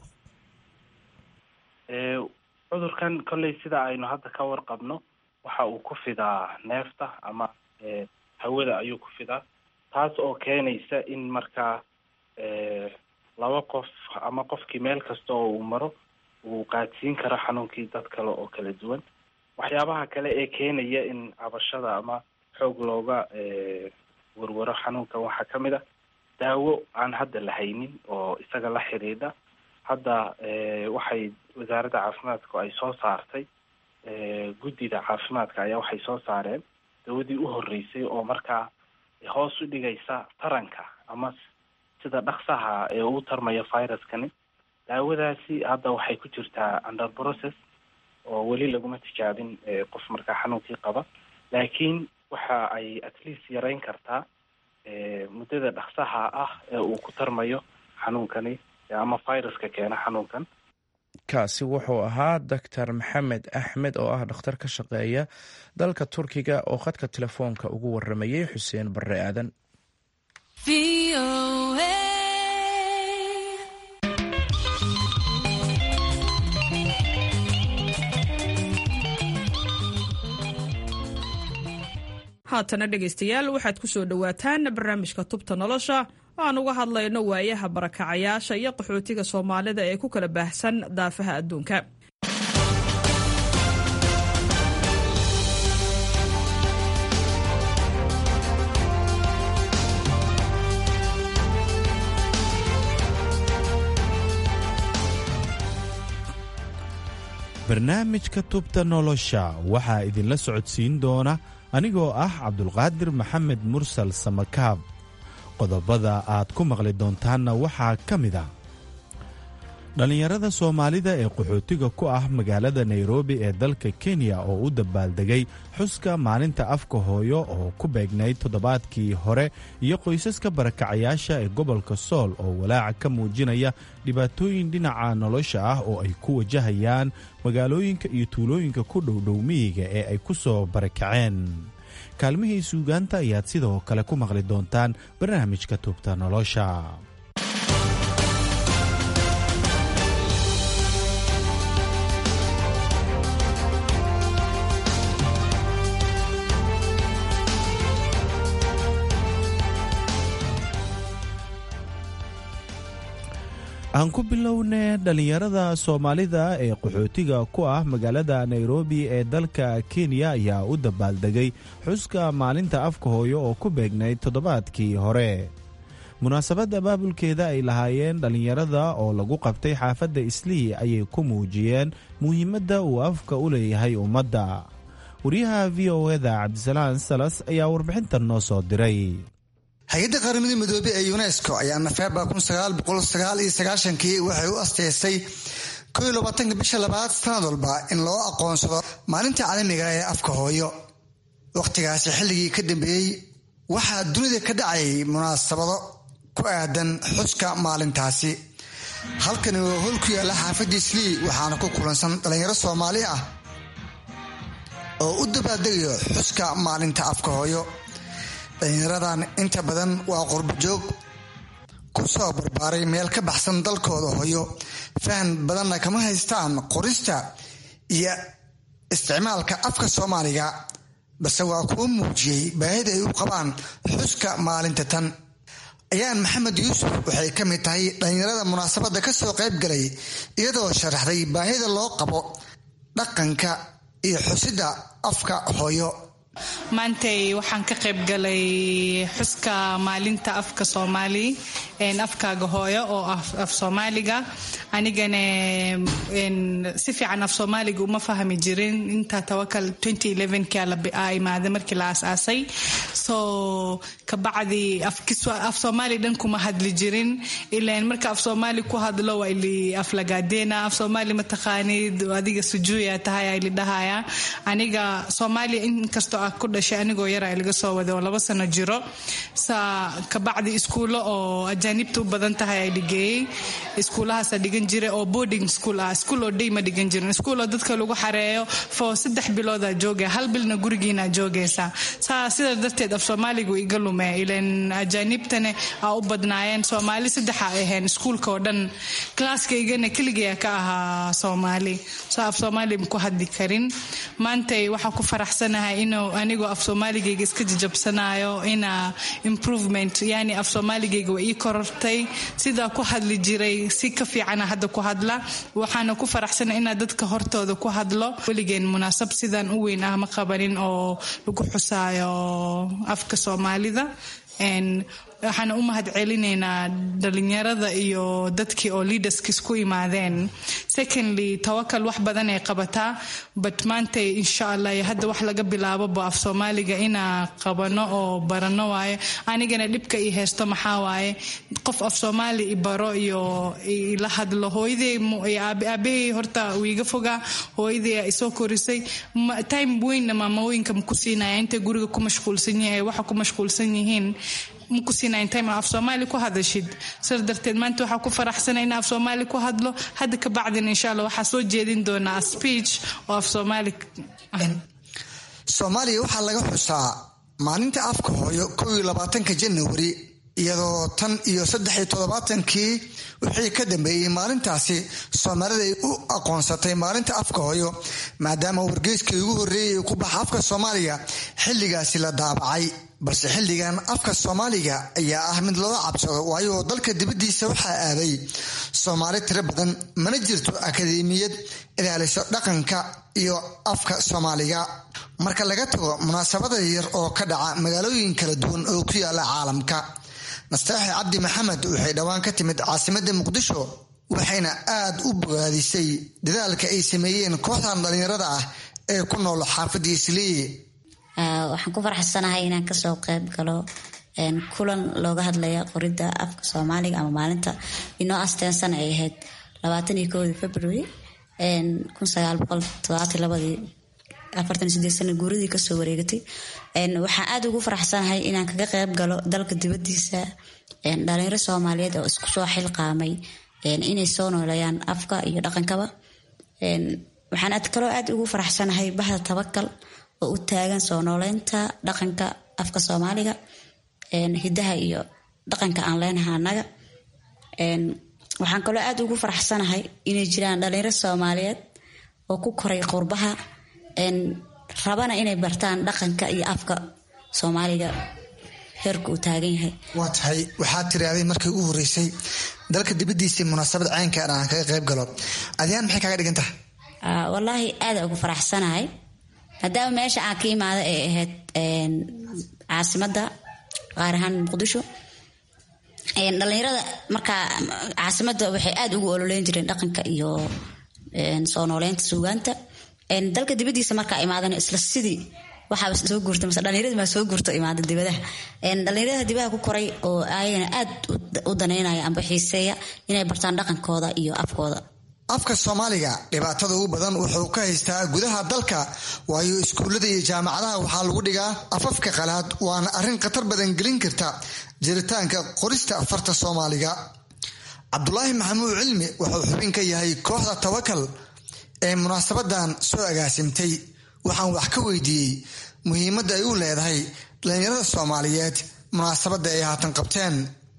cudurkan kolley sida aynu hadda ka warqabno waxa uu ku fidaa neefta ama hawada ayuu ku fidaa taas oo keenaysa in markaa laba qof ama qofkii meel kasta oo uu maro uu qaadsiin karo xanuunkii dad kale oo kala duwan waxyaabaha kale ee keenaya in cabashada ama xoog looga warwaro xanuunkan waxaa ka mid a daawo aan hadda la haynin oo isaga la xidhiidha hadda waxay wasaaradda caafimaadku ay soo saartay guddida caafimaadka ayaa waxay soo saareen dawadii u horreysay oo markaa hoos u dhigaysa taranka ama sida dhaksaha ee uu tarmaya viruskani daawadaasi hadda waxay ku jirtaa under process oo weli laguma tijaabin qof markaa xanuunkii qaba laakiin waxa ay at least yareyn kartaa muddada dhaksaha ah ee uu ku tarmayo xanuunkani ama viruska keena xanuunkan kaasi wuxuu ahaa doctor maxamed axmed oo ah dhakhtar ka shaqeeya dalka turkiga oo khadka telefoonka ugu waramayay xuseen barre aadan haatana dhegaystayaal waxaad ku soo dhowaataan barnaamijka tubta nolosha aan uga hadlayno waayaha barakacayaasha iyo qaxootiga soomaalida ee ku kala baahsan daafaha adduunka barnaamijka tubta nolosha waxaa idinla socodsiin doona anigoo ah cabdulqaadir maxamed mursal samakaab qodobada aad ku maqli doontaanna waxaa ka mid a dhallinyarada soomaalida ee qaxootiga ku ah magaalada nairobi ee dalka kenya oo u dabaaldegay xuska maalinta afka hooyo oo ku beegnayd toddobaadkii hore iyo qoysaska barakacayaasha ee gobolka sool oo walaaca ka muujinaya dhibaatooyin dhinaca nolosha ah oo ay ku wajahayaan magaalooyinka iyo tuulooyinka ku dhowdhow miyiga ee ay ku soo barakaceen kaalmihii suugaanta ayaad sidoo kale ku maqli doontaan barnaamijka tubta nolosha aan ku bilownay dhallinyarada soomaalida ee qaxootiga ku ah magaalada nairobi ee dalka kenya ayaa u dabaaldegay xuska maalinta afka hooyo oo ku beegnayd toddobaadkii hore munaasabadda baabulkeeda ay lahaayeen dhallinyarada oo lagu qabtay xaafadda islii ayay ku muujiyeen muhiimadda uu afka u leeyahay ummadda wariyaha v o eda cabdisalaan salas ayaa warbixintan noo soo diray hay-adda qaramada midoobey ee unesco ayaa nofeembar kii waxay u asteystay bisha labaad sanad walba in loo aqoonsado maalinta caalamiga ee afka hooyo wakhtigaasi xilligii ka dambeeyey waxaa dunida ka dhacayay munaasabado ku aadan xuska maalintaasi halkani waa howl ku yaalla xaafadda islii waxaana ku kulansan dhallinyaro soomaali ah oo u dabaaldegayo xuska maalinta afka hooyo dhallinyaradan inta badan waa qurbajoog ku soo barbaaray meel ka baxsan dalkooda hooyo fahan badanna kama haystaan qorista iyo isticmaalka afka soomaaliga balse waa kuwa muujiyey baahida ay u qabaan xuska maalinta tan ayaan maxamed yuusuf waxay ka mid tahay dhallinyarada munaasabadda ka soo qayb galay iyadoo sharaxday baahida loo qabo dhaqanka iyo xusidda afka hooyo maantay waxaan ka qayb galay xuska maalinta afka soomaali afkaaga hooyo oo af soomaaliga anigana si fiican af soomaaliga uma fahmi jirin intaa tawakal kaa imaada markii la aasaasay so kabacdi af soomaali dhan kuma hadli jirin ilan marka af soomaali ku hadlo waa ili aflagaadeena af soomaali mataqaanid adiga sujuuya tahay ili dhahaya aniga soomaaliya inkastoo ah ku dhashay anigoo yara laga soo waday oo laba sano jiro sa kabacdi iskuulo oo ajaanibta u badan tahay ay dhigeeyey iskuulahaasa dhigan jira oo boarding school ah iskuul oo day ma dhigan jirin iskuul oo dadka lagu xareeyo fo saddex bilooda joogaya hal bilna gurigiina joogaysa saa sidaa darteed af soomaaligu iga lume ilan ajaanibtana aa u badnaayeen soomaali saddexa ay ahayn iskuulka oo dhan klaaskaygana keligaya ka ahaa soomaali so af soomaali ku hadli karin maantay waxaa ku faraxsanahay inuu anigoo af soomaaligayga iska jajabsanayo ina improvement yani af soomaaligayga waa ii korortay sidaa ku hadli jiray si ka fiicana hadda ku hadla waxaana ku faraxsana inaa dadka hortooda ku hadlo weligeen munaasab sidaan u weyn ah ma qabanin oo lagu xusaayo afka soomaalida waxaana u mahad celinaynaa dhalinyarada iyo dadkii oo leaderskis ku imaadeen secondly tawakal wax badan ay qabataa but maanta insha allah hadda wax laga bilaaboba af soomaaliga inaa qabano oo barano waaye anigana dhibka ii haysto maxaa waaye qof af soomaali i baro iyo ila hadlo hooyadey aabahey horta uu iga fogaa hooyadey isoo korisay time weynna maamooyinka maku siinaya intay guriga ku mashquulsan yihiin waxa ku mashquulsan yihiin maku siinayn time af soomaali ku hadashid sir darteed maanta waxaa ku faraxsana in af soomaali ku hadlo hadda ka bacdin insha allah waxaa soo jeedin doonaa speech oo af soomaali soomaaliya waxaa laga xusaa maalinta afka hooyo kow iyo labaatanka janawari iyadoo tan iyo saddex iyo toddobaatankii wixii ka dambeeyey maalintaasi soomaalida ay u aqoonsatay maalinta afka hooyo maadaama wargeyskii ugu horreeyay ku baxa afka soomaaliga xilligaasi la daabacay balse xilligan afka soomaaliga ayaa ah mid looga cabsado waayo dalka dibaddiisa waxaa aaday soomaali tiro badan mana jirto akademiyad ilaaliso dhaqanka iyo afka soomaaliga marka laga tago munaasabada yar oo ka dhaca magaalooyin kala duwan oo ku yaala caalamka nastaaxi cabdi maxamed waxay dhowaan ka timid caasimada muqdisho waxayna aad u bogaadisay dadaalka ay sameeyeen kooxdan dhallinyarada ah ee ku nool xaafadda islii waxaan ku faraxsanahay inaan kasoo qeyb galo kulan looga hadlaya qoridda afka soomaaliga ama maalinta inoo asteensan ay ahayd labaatan iyo kowdii february kun sagaal boqol todobaatan labadii afartan sideed sana guuradii kasoo wareegatay waxaan aada ugu faraxsanahay inaan kaga qeyb galo dalka dibadiisa dhalinyaro soomaaliyeed oo isku soo xilqaamay inay soo nooleeyaan afka iyo dhaqankaba waxaan kaloo aada ugu faraxsanahay bahda tabakal oo u taagan soo nooleynta dhaqanka afka soomaaliga hidaha iyo dhaqanka aan leenaha anaga waxaan kaloo aada ugu faraxsanahay inay jiraan dhalinyaro soomaaliyeed oo ku koray qurbaha rabana inay bartaan dhaqanka iyo afka soomaaliga heerka uu taagan yahay waa tahay waxaad tiraaday markii ugu horeysay dalka dibadiisii munaasabad caynkaan aan kaga qayb galo adyaan maxay kaaga dhigan tahay wallaahi aada ugu faraxsanahay maadaama meesha aan ka imaada ay ahayd caasimadda qaar ahaan muqdisho dhalinyarada markaa caasimadda waxay aada ugu ololeyn jireen dhaqanka iyo soo nooleynta suugaanta dalka dibadiisa markaa imaadana isla sidii waxaaba soo guurta mase dhallinyaradii maa soo guurta imaada dibadaha dhallinyarada dibaha ku koray oo ayagana aad u daneynaya amba xiiseeya inay bartaan dhaqankooda iyo afkooda afka soomaaliga dhibaatada ugu badan wuxuu ka haystaa gudaha dalka waayo iskuullada iyo jaamacadaha waxaa lagu dhigaa afafka qalaad waana arrin khatar badan gelin karta jiritaanka qorista afarta soomaaliga cabdulaahi maxamuud cilmi wuxuu xubin ka yahay kooxda tawakal ee munaasabadan soo agaasimtay waxaan wax ka weydiiyey muhiimadda ay u leedahay dhallinyarada soomaaliyeed munaasabadda ay haatan qabteen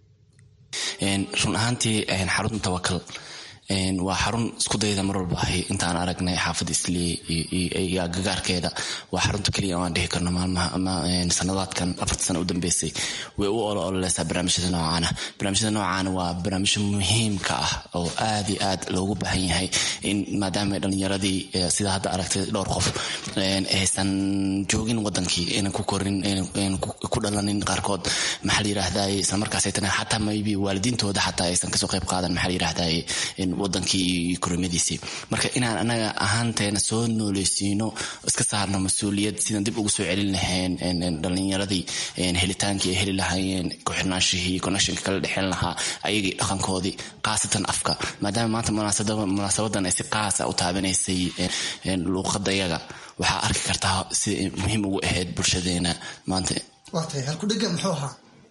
run ahaantii xarunta tawakal waa xarun isku dayda mar walba ahay intaan aragnay xaafadda islii iyo agagaarkeeda waa xarunta keliya aan dhihi karno maalmaha ama sanadaadkan afarta sana u dambeysay way u olo ololeysaa barnaamijyada noocaana barnaamijyada noocaana waa barnaamijyo muhiimka ah oo aad iyo aad loogu baahan yahay in maadaama dhalinyaradii sida hadda aragtay dhowr qof aysan joogin wadankii aynan ku korin aynan ku dhalanin qaarkood maxaa la yiraahdaye isla markaas ay tana xataa maybe waalidiintooda xataa aysan kasoo qayb qaadan maxaa la yiraahdaye wadankii iyo kurimadiisii marka inaan anaga ahaanteena soo nooleysiino iska saarno mas-uuliyad sidaan dib ugu soo celin lahayn dhalinyaradii helitaankii ay heli lahaayeen ku-xirnaanshihii connectionka kala dhexeyn lahaa ayagii dhaqankoodii khaasatan afka maadaama maanta munaasabadan ay si qaasa u taabanaysay luuqada yaga waxaa arki kartaa sida muhiim ugu ahayd bulshadeena maanta waatay halkudhega muxuu ahaa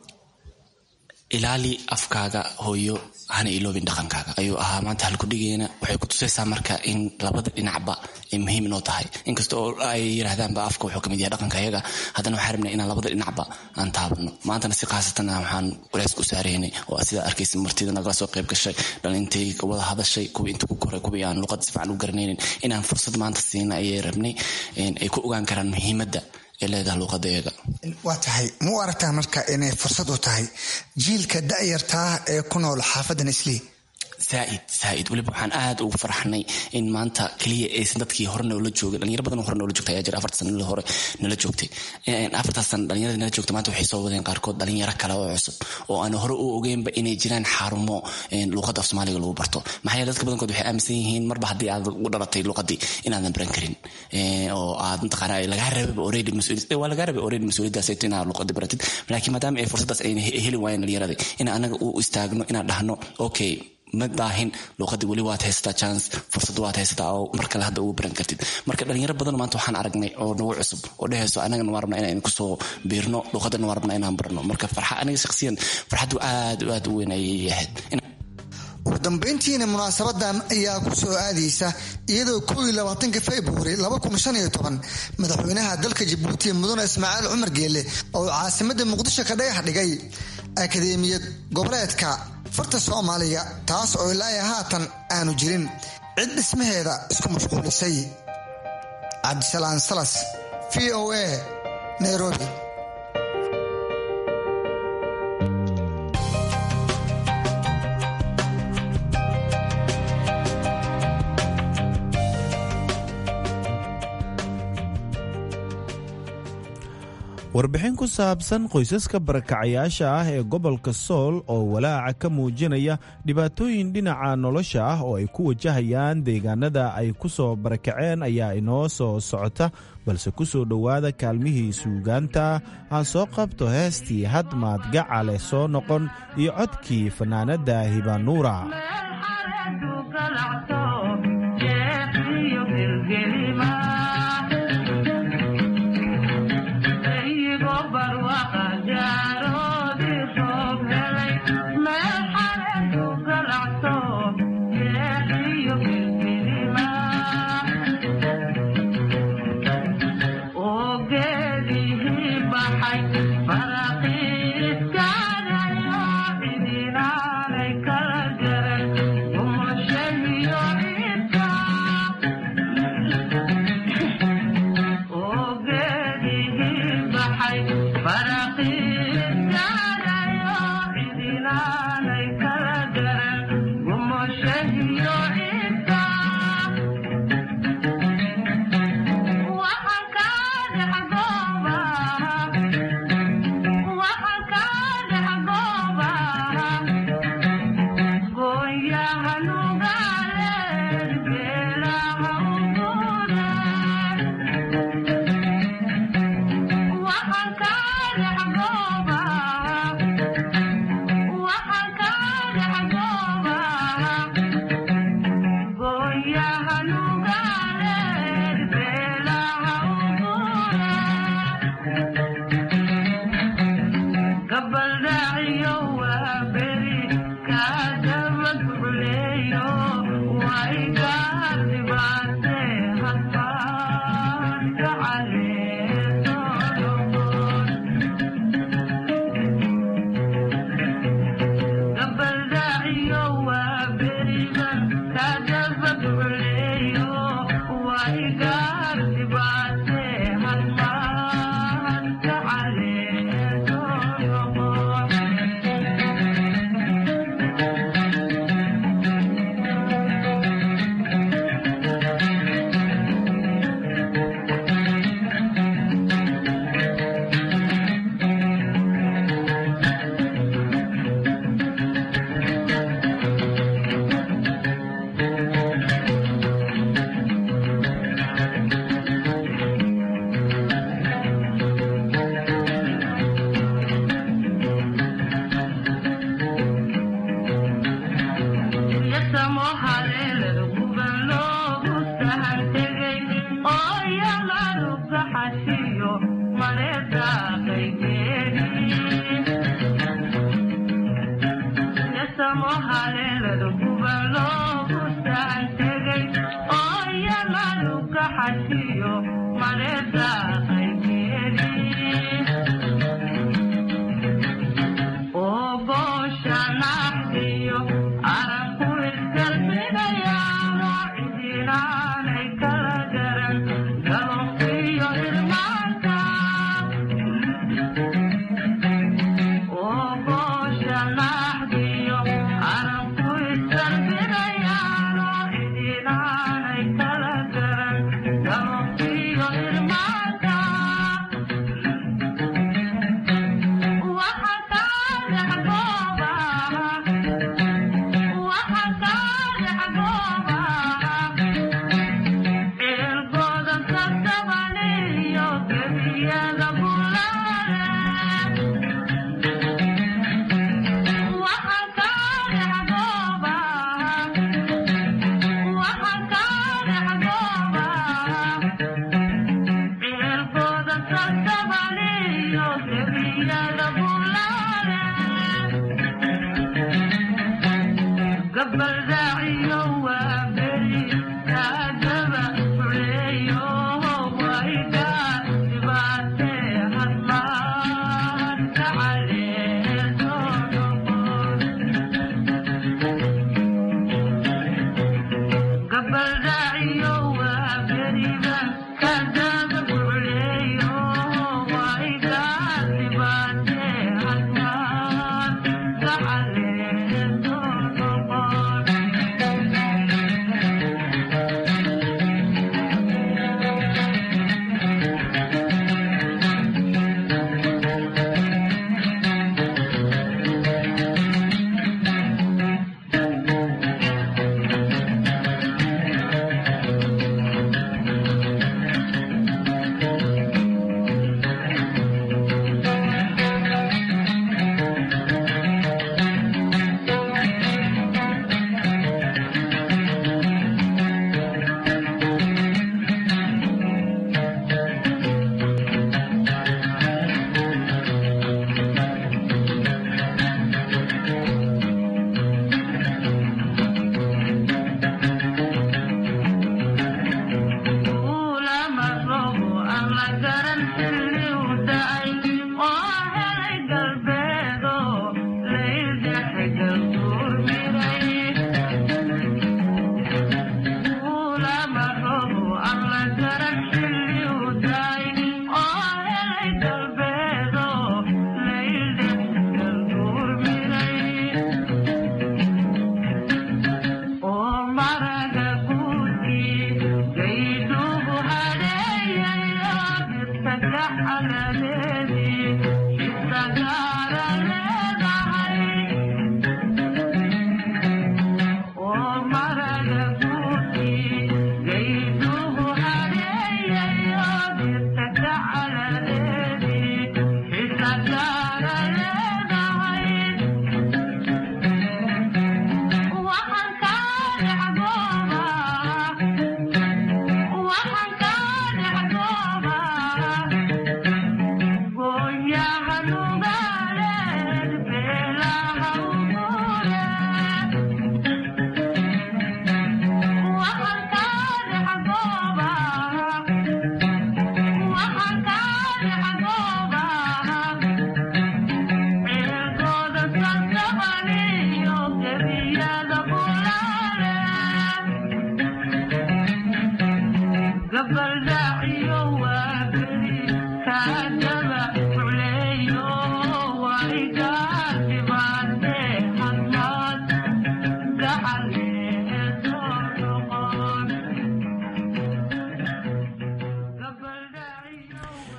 ilaali afkaaga hooyo hana iloobin dhaqankaaga ayuu ahaa maanta halkudhigeena waxay ku tusaysaa marka in labada dhinacba ay muhiim inoo tahay inkasta oo ay yiraahdaanba afka wuxuu kamid yahay dhaqanka yaga haddana waxaa rabnay inaan labada dhinacba aan taabano maantana si khaasatan waxaan culeys ku saaraynay oo sidaa arkaysa martida nagala soo qayb gashay dhalintay wada hadashay kuwii inta ku koray kuwii aan luqada si fiican u garanaynin inaan fursad maanta siina ayay rabnay ay ku ogaan karaan muhiimadda leedaha luuqadayaga waa tahay ma u aragtaa marka inay fursad u tahay jiilka da'yartaa ee ku nool xaafadan islii zaaid zaaid weliba waxaan aad ugu farxnay in maanta keliya aysan dadkii hore noola joogin dhalinyaro badan hore noola joogta ayaa jira afarta sana hore nala joogtay afartaas sana dhalinyarada nala joogta maanta waxay soo wadeen qaarkood dhalinyaro kale oo cusub oo aan hore u ogeynba inay jiraan xarumo luuqada af soomaaliga lagu barto maxaa yeele dadka badankood waxay aaminsan yihiin marba haddii aad u dhalatay luuqadii inaadan baran karin oo aad mataqaana lagaa rababa already mas-uuliyad waa lagaa rabay already mas-uuliyaddaas inaad luuqadii baratid laakiin maadaama ay fursaddaas ayna heli waayeen dhalinyaradii in anaga u istaagno inaan dhahno okay ma daahin luuqadii weli waad haysataa chance fursad waad haysataa oo mar kale hadda ugu baran kartid marka dhalinyaro badan maanta waxaan aragnay oo nagu cusub oo dhehayso anagana waa rabnaa inaan kusoo biirno luuqadana waa rabnaa inaan barno marka farxa aniga shakhsiyan farxaddu aad aad u weyn ayay ahayd ugu dambeyntiina munaasabadan ayaa ku soo aadaysa iyadoo kow iyo labaatanka februari laba kun shan iyo toban madaxweynaha dalka jabuuti mudane ismaaciil cumar geelle oo caasimada muqdisho ka dhagax dhigay akadeemiyad goboleedka farta soomaaliga taas oo ilaa haatan aanu jirin cid dhismaheeda isku mashquulisay cabdisalaan salas v o a nairobi warbixin ku saabsan qoysaska barakacayaasha ah ee gobolka sool oo walaaca ka muujinaya dhibaatooyin dhinaca nolosha ah oo ay ku wajahayaan deegaanada ay ku soo barakaceen ayaa inoo soo socota balse ku soo dhowaada kaalmihii suugaanta aan soo qabto heestii hadmaad gacale soo noqon iyo codkii fanaanadda hibanuura Thank you.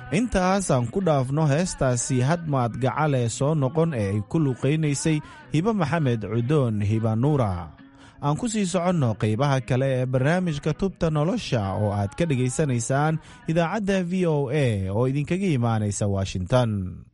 intaas aan ku dhaafno heestaasi hadmaad gacale soo noqon ee ay ku luqaynaysay hibe maxamed cudoon hiba nuura aan ku sii soconno qaybaha kale ee barnaamijka tubta nolosha oo aad ka dhegaysanaysaan idaacadda v o a oo idinkaga imaanaysa washington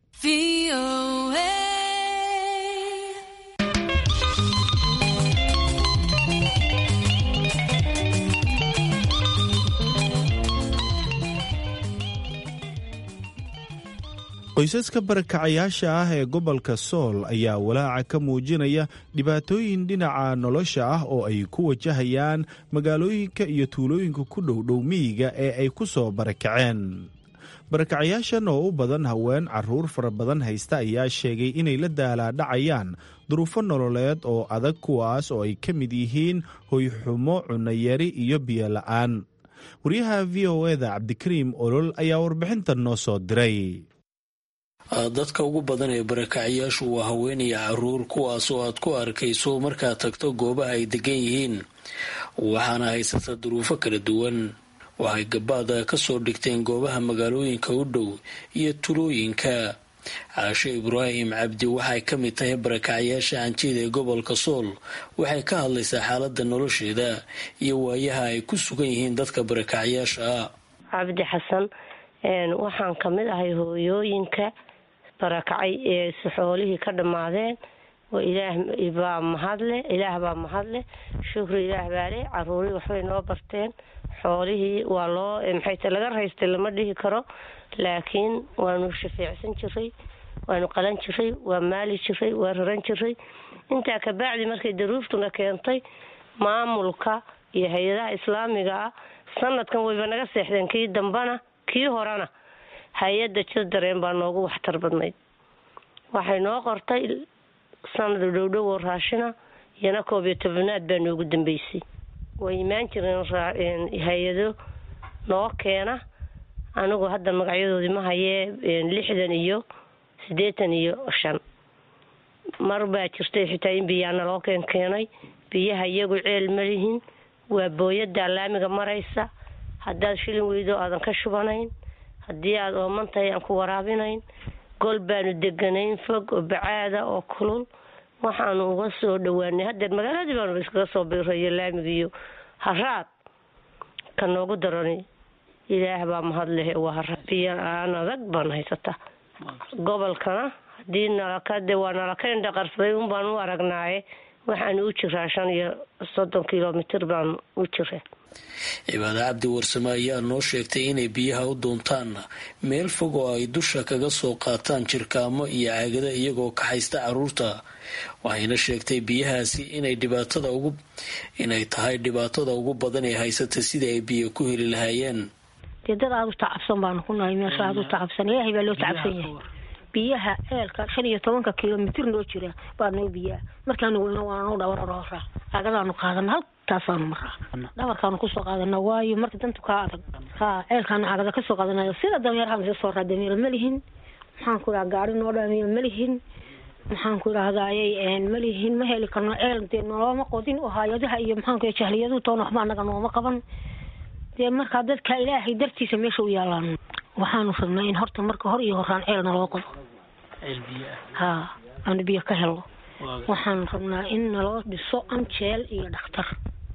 qoysaska barakacayaasha ah ee gobolka sool ayaa walaaca ka muujinaya dhibaatooyin dhinaca nolosha ah oo ay ku wajahayaan magaalooyinka iyo tuulooyinka ku dhowdhow miyiga ee ay ku soo barakaceen barakacayaashan oo u badan haween caruur fara badan haysta ayaa sheegay inay la daalaadhacayaan duruufo nololeed oo adag kuwaas oo ay ka mid yihiin hoyxumo cunayari iyo biyo la'aan waryaha v o eda cabdikariim olol ayaa warbixintan noo soo diray dadka ugu badan ee barakacayaashu waa haweenaya caruur kuwaas oo aad ku arkayso markaad tagto goobaha ay degan yihiin waxaana haysata duruufo kala duwan waxay gabaada ka soo dhigteen goobaha magaalooyinka u dhow iyo tulooyinka caasho ibraahim cabdi waxay ka mid tahay barakacayaasha hanjida ee gobolka sool waxay ka hadlaysaa xaaladda nolosheeda iyo waayaha ay ku sugan yihiin dadka barakacayaasha ah cabdi xasan waxaan ka mid ahay hooyooyinka barakacay ee xoolihii ka dhammaadeen oo ilaah baa mahadle ilaah baa mahadle shukri ilaah baale caruurii waxbay noo barteen xoolihii waa loo maxayte laga raystay lama dhihi karo laakiin waanu shafeecsan jiray waanu qalan jiray waa maali jiray waa raran jiray intaa kabacdi markay daruuftuna keentay maamulka iyo hay-adaha islaamiga ah sanadkan wayba naga seexdeen kii dambana kii horena hay-adda jildareen baa noogu waxtar badnayd waxay noo qortay sanad dhowdhow oo raashina iyana koob iyo tobanaad baa noogu dambeysay way imaan jireen hay-ado noo keena anigu hadda magacyadoodii ma hayee lixdan iyo siddeetan iyo shan mar baa jirtay xitaa in biyaa naloo keen keenay biyaha iyagu ceel malihin waa booyada laamiga maraysa haddaad shilin weydo aadan ka shubanayn haddii aada ooman tahay aan ku waraabinayn gol baanu deganayn fog oo bacaada oo kulul waxaanu uga soo dhawaanay haddeer magaaladii baanu iskaga soo biirayo laamigiiyo haraad ka noogu darani ilaah baa mahad leh waa haraad biyo aan adag baan haysataa gobolkana haddii nalakade waa nalaka indhaqarsaday un baan u aragnaaye waxaanu u jiraa shan iyo soddon kilomitir baan u jira cibaade cabdi warsame ayaa noo sheegtay inay biyaha u doontaan meel fog oo ay dusha kaga soo qaataan jirkaamo iyo caagada iyagoo kaxaysta caruurta waxayna sheegtay biyahaasi inay dhibaatada ugu inay tahay dhibaatada ugu badan ee haysata sidii ay biyo ku heli lahaayeen dee dad aada u tacabsan baanu ku nahay meesha aada u tacabsan ilaahay baa loo tacabsan yahay biyaha ceelka shan iyo tobanka kilomitir noo jira baa noo biyaa markaanu weyno waananu dhabarroora agadaanu qaadana haltaasaanu maraa dhabarkaanu kusoo qaadana waayo marka dantu kaa adag ha ceelkaanu cagada kasoo qaadanayo sida dameerahaan isa soo raa dameera ma lihin maxaan ku idhaha gaari noo dhaamiyo ma lihin maxaan ku idhahdayy ma lihin ma heli karno ceel dee nolooma qodin oo hay-adaha iyo maxaanku jahliyadu toona waxba anaga nooma qaban dee markaa dadka ilaahay dartiisa meesha u yaalaan waxaanu rabnaa in horta marka hor iyo horaan ceel naloo qodo ha aanu biyo ka helno waxaanu rabnaa in naloo dhiso anjeel iyo dhakhtar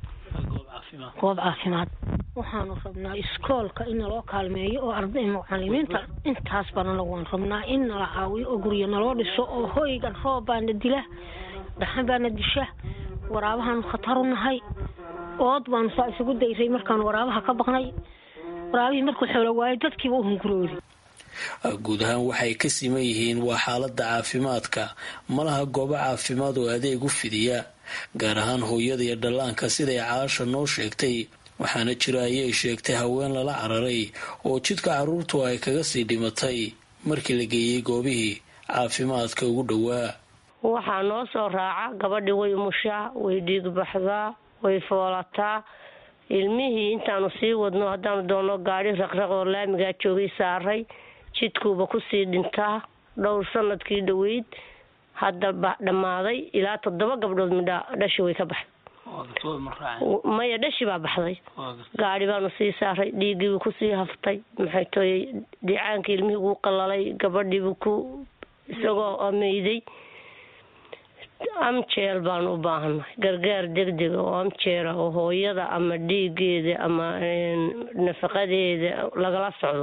goob caafimaad waxaanu rabnaa iskoolka in naloo kaalmeeyo oo arday mucalimiinta intaas baan anagu waan rabnaa in nala caawiyo oo guryo naloo dhiso oo hoygan roob baana dila dhaxan baana disha waraabahaanu khatar u nahay ood baanu saa isugu dayray markaanu waraabaha ka baqnay waraabihii markuu xoolo waayo dadkiiba u hunguroodi guud ahaan waxay ka siman yihiin waa xaaladda caafimaadka malaha goobo caafimaad oo adeeg u fidiya gaar ahaan hooyada iyo dhallaanka siday caasha noo sheegtay waxaana jira ayay sheegtay haween lala cararay oo jidka carruurtu ay kaga sii dhimatay markii la geeyey goobihii caafimaadka ugu dhowaa waxaa noo soo raaca gabadhii way umushaa way dhiigbaxdaa way foolataa ilmihii intaanu sii wadno haddaanu doonno gaadhi raqraq oo laamigaa joogay saaray jidkuuba kusii dhintaa dhowr sanadkii dhoweyd hadda dhammaaday ilaa toddoba gabdhood midha dhashi way ka baxday maya dhashi baa baxday gaadi baanu sii saaray dhiiggiibuu kusii haftay maxay tooyey dhicaankii ilmihii wuu qalalay gabadhiibuu ku isagoo ameyday amjeel baanu u baahannahay gargaar degdega oo amjeera oo hooyada ama dhiigeeda ama nafaqadeeda lagala socdo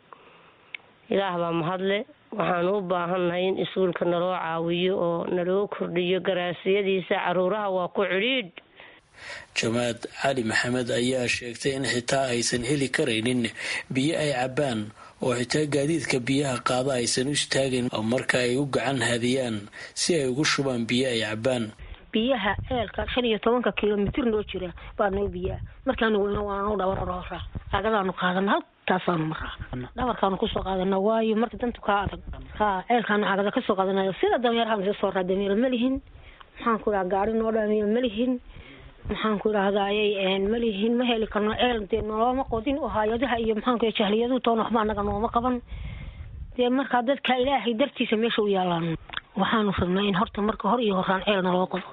ilaah baa mahadle waxaanu u baahannahay in iskuulka naloo caawiyo oo naloo kordhiyo garaasiyadiisa caruuraha waa ku cidhiidh jamaad cali maxamed ayaa sheegtay in xitaa aysan heli karaynin biyo ay cabbaan oo xitaa gaadiidka biyaha qaada aysan u istaagin marka ay u gacan hadiyaan si ay ugu shubaan biyo ay cabbaan biyaha eelka shan iyo tobanka kilomitir noo jira baa noo biyaa markaanu weyno waananu dhabarroora agadaanu qaadana halkaasaanu maraa dhabarkaanu kusoo qaadana waayo marka dantu kaa adag ha ceelkaanu cagada kasoo qaadanayo sida dameerahaan soo sooraa dameera ma lihin maxaan ku dhaha gaari noo dhaamiyo ma lihin maxaan ku idhahdayy malihin ma heli karno ceel dee nolooma qodin oo hay-adaha iyo maxaanku jahliyadu toona waxba anaga nooma qaban dee markaa dadka ilaahay dartiisa meesha u yaalaan waxaanu rabnaa in horta marka hor iyo horaan ceel naloo qodo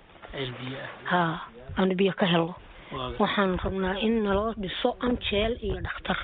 ha aanu biyo ka helno waxaanu rabnaa in naloo dhiso amjeel iyo dhakhtar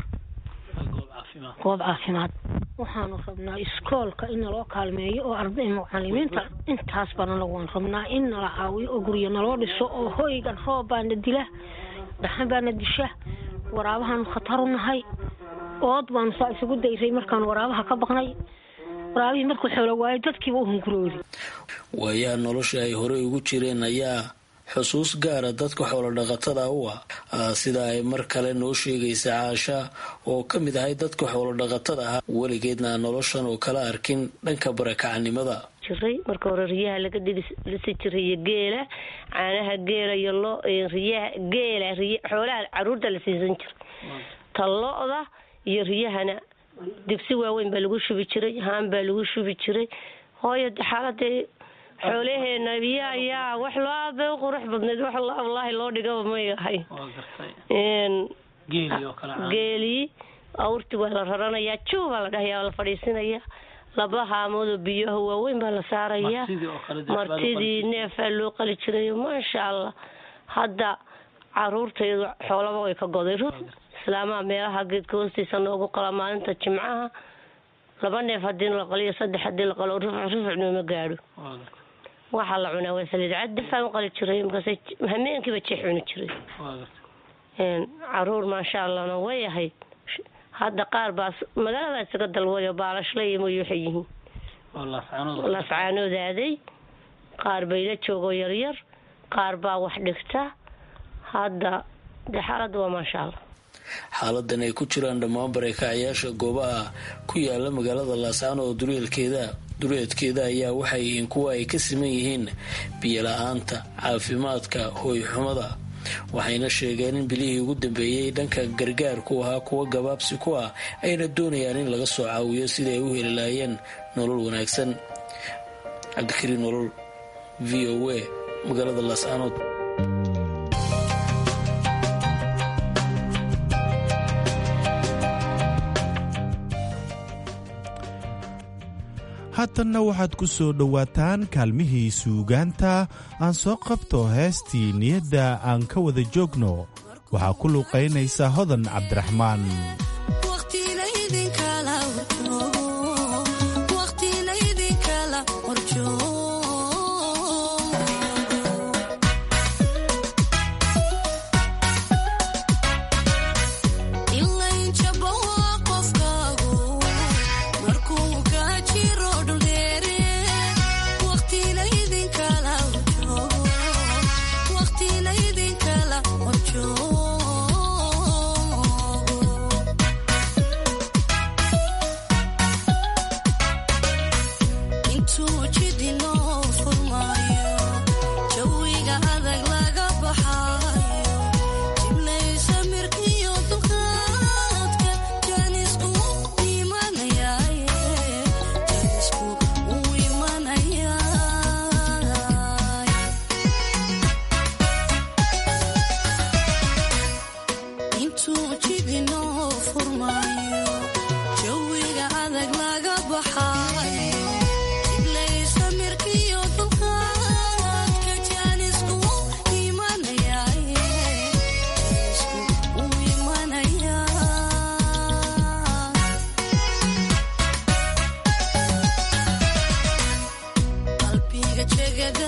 goob caafimaad waxaanu rabnaa iskoolka in naloo kaalmeeyo oo arday mucalimiinta intaas baan anagu waan rabnaa in nala caawiyo oo guryo naloo dhiso oo hoygan roob baana dila dhaxan baana disha waraabahaanu khatar u nahay ood baanu saa isugu dayray markaanu waraabaha ka baqnay waraabihii markuu xoolo waayo dadkiiba u hunguroodi waayaha nolosha ay horey ugu jireen ayaa xusuus gaara dadka xoolodhaqatada u ah sida ay mar kale noo sheegaysa caasha oo ka mid ahay dadka xoolodhaqatada ah weligeedna noloshan oo kala arkin dhanka barakacanimada jiray marka hore riyaha laga dhilisi jiray iyo geela caanaha geela iyo lo riyaha geela riy xoolaha caruurta la siisan jiray ta lo-da iyo riyahana digsi waaweyn baa lagu shubi jiray haan baa lagu shubi jiray hooyo xaaladee xoolaheena biya ayaa wax loo aad bay u qurux badnayd wax wallaahi loo dhigaba may ahay geelii awrti waa la raranayaa juu baa la dhahayaa la fadhiisinayaa laba haamoodoo biyaha waaweyn baa la saarayaa martidii neefaa loo qali jirayo maasha allah hadda caruurtaydu xoolaba way ka goday islaamaha meelaha geedka hoostiisa noogu qala maalinta jimcaha laba neef hadii la qaliyo saddex hadii la qalo rufuc rufuc nooma gaadho waxaa la cunaa waa saliid cadifaan u qali jiray markaas hameenkiiba jeex cuni jiray caruur maasha allahna way ahayd hadda qaar baa magaalada isaga dalwayo baalashle iyo moy waxay yihiin lascaanoodaaday qaar bayla joogoo yaryar qaar baa wax dhigta hadda dee xaaladda waa maasha allah xaaladan ay ku jiraan dhammaan bareekacayaasha goobaha ku yaala magaalada laascaano oo dureelkeeda dureedkeeda ayaa waxay yihiin kuwa ay ka siman yihiin biyola-aanta caafimaadka hooyxumada waxayna sheegeen in bilihii ugu dambeeyey dhanka gargaarku ahaa kuwa gabaabsi ku ah ayna doonayaan in laga soo caawiyo sida ay u heli lahaayeen nolol wanaagsan cabdikariin nolol v o a magaalada laascaanood haatanna waxaad ku soo dhowaataan kaalmihii suugaanta aan soo qabto heestii niyadda aan ka wada joogno waxaa ku luuqaynaysa hodan cabdiraxmaan Waqti la idin kala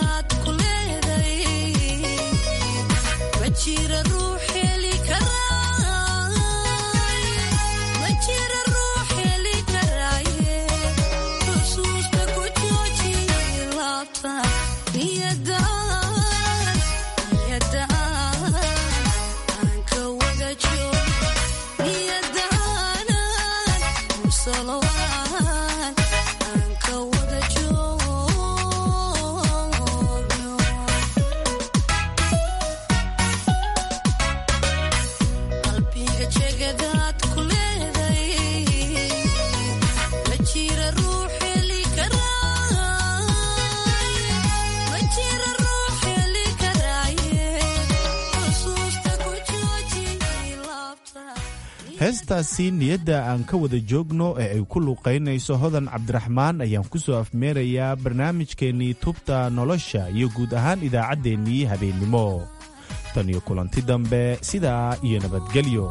heestaasi niyadda aan ka wada joogno ee ay ku luuqaynayso hodan cabdiraxmaan ayaan ku soo afmeerayaa barnaamijkeennii tubta nolosha iyo guud ahaan idaacaddeenii habeennimo tan iyo kulanti dambe sidaa iyo nabadgelyo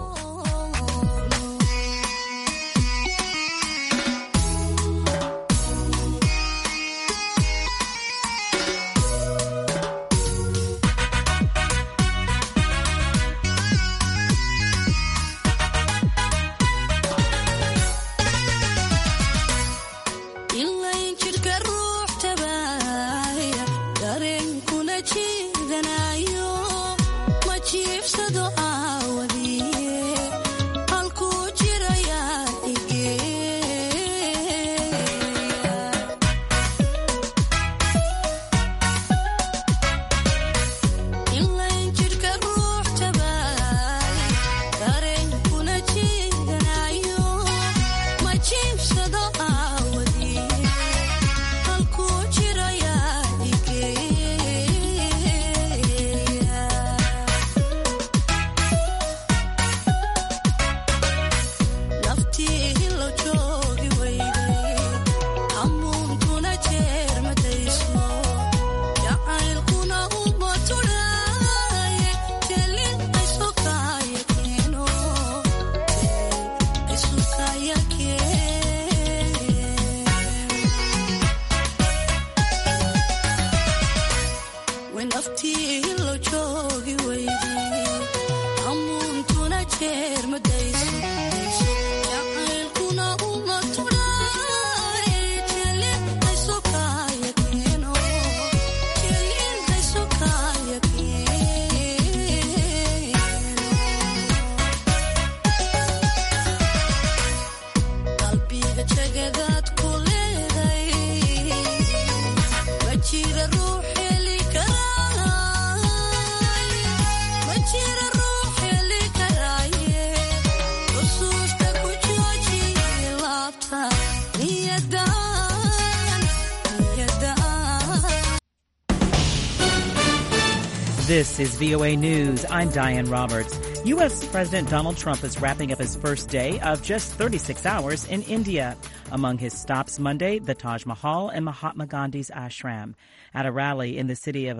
This is VOA News. I'm Diane Roberts. U.S. President Donald Trump is wrapping up his first day of just 36 hours in India. Among his stops Monday, the Taj Mahal and Mahatma Gandhi's ashram. At a rally in the city of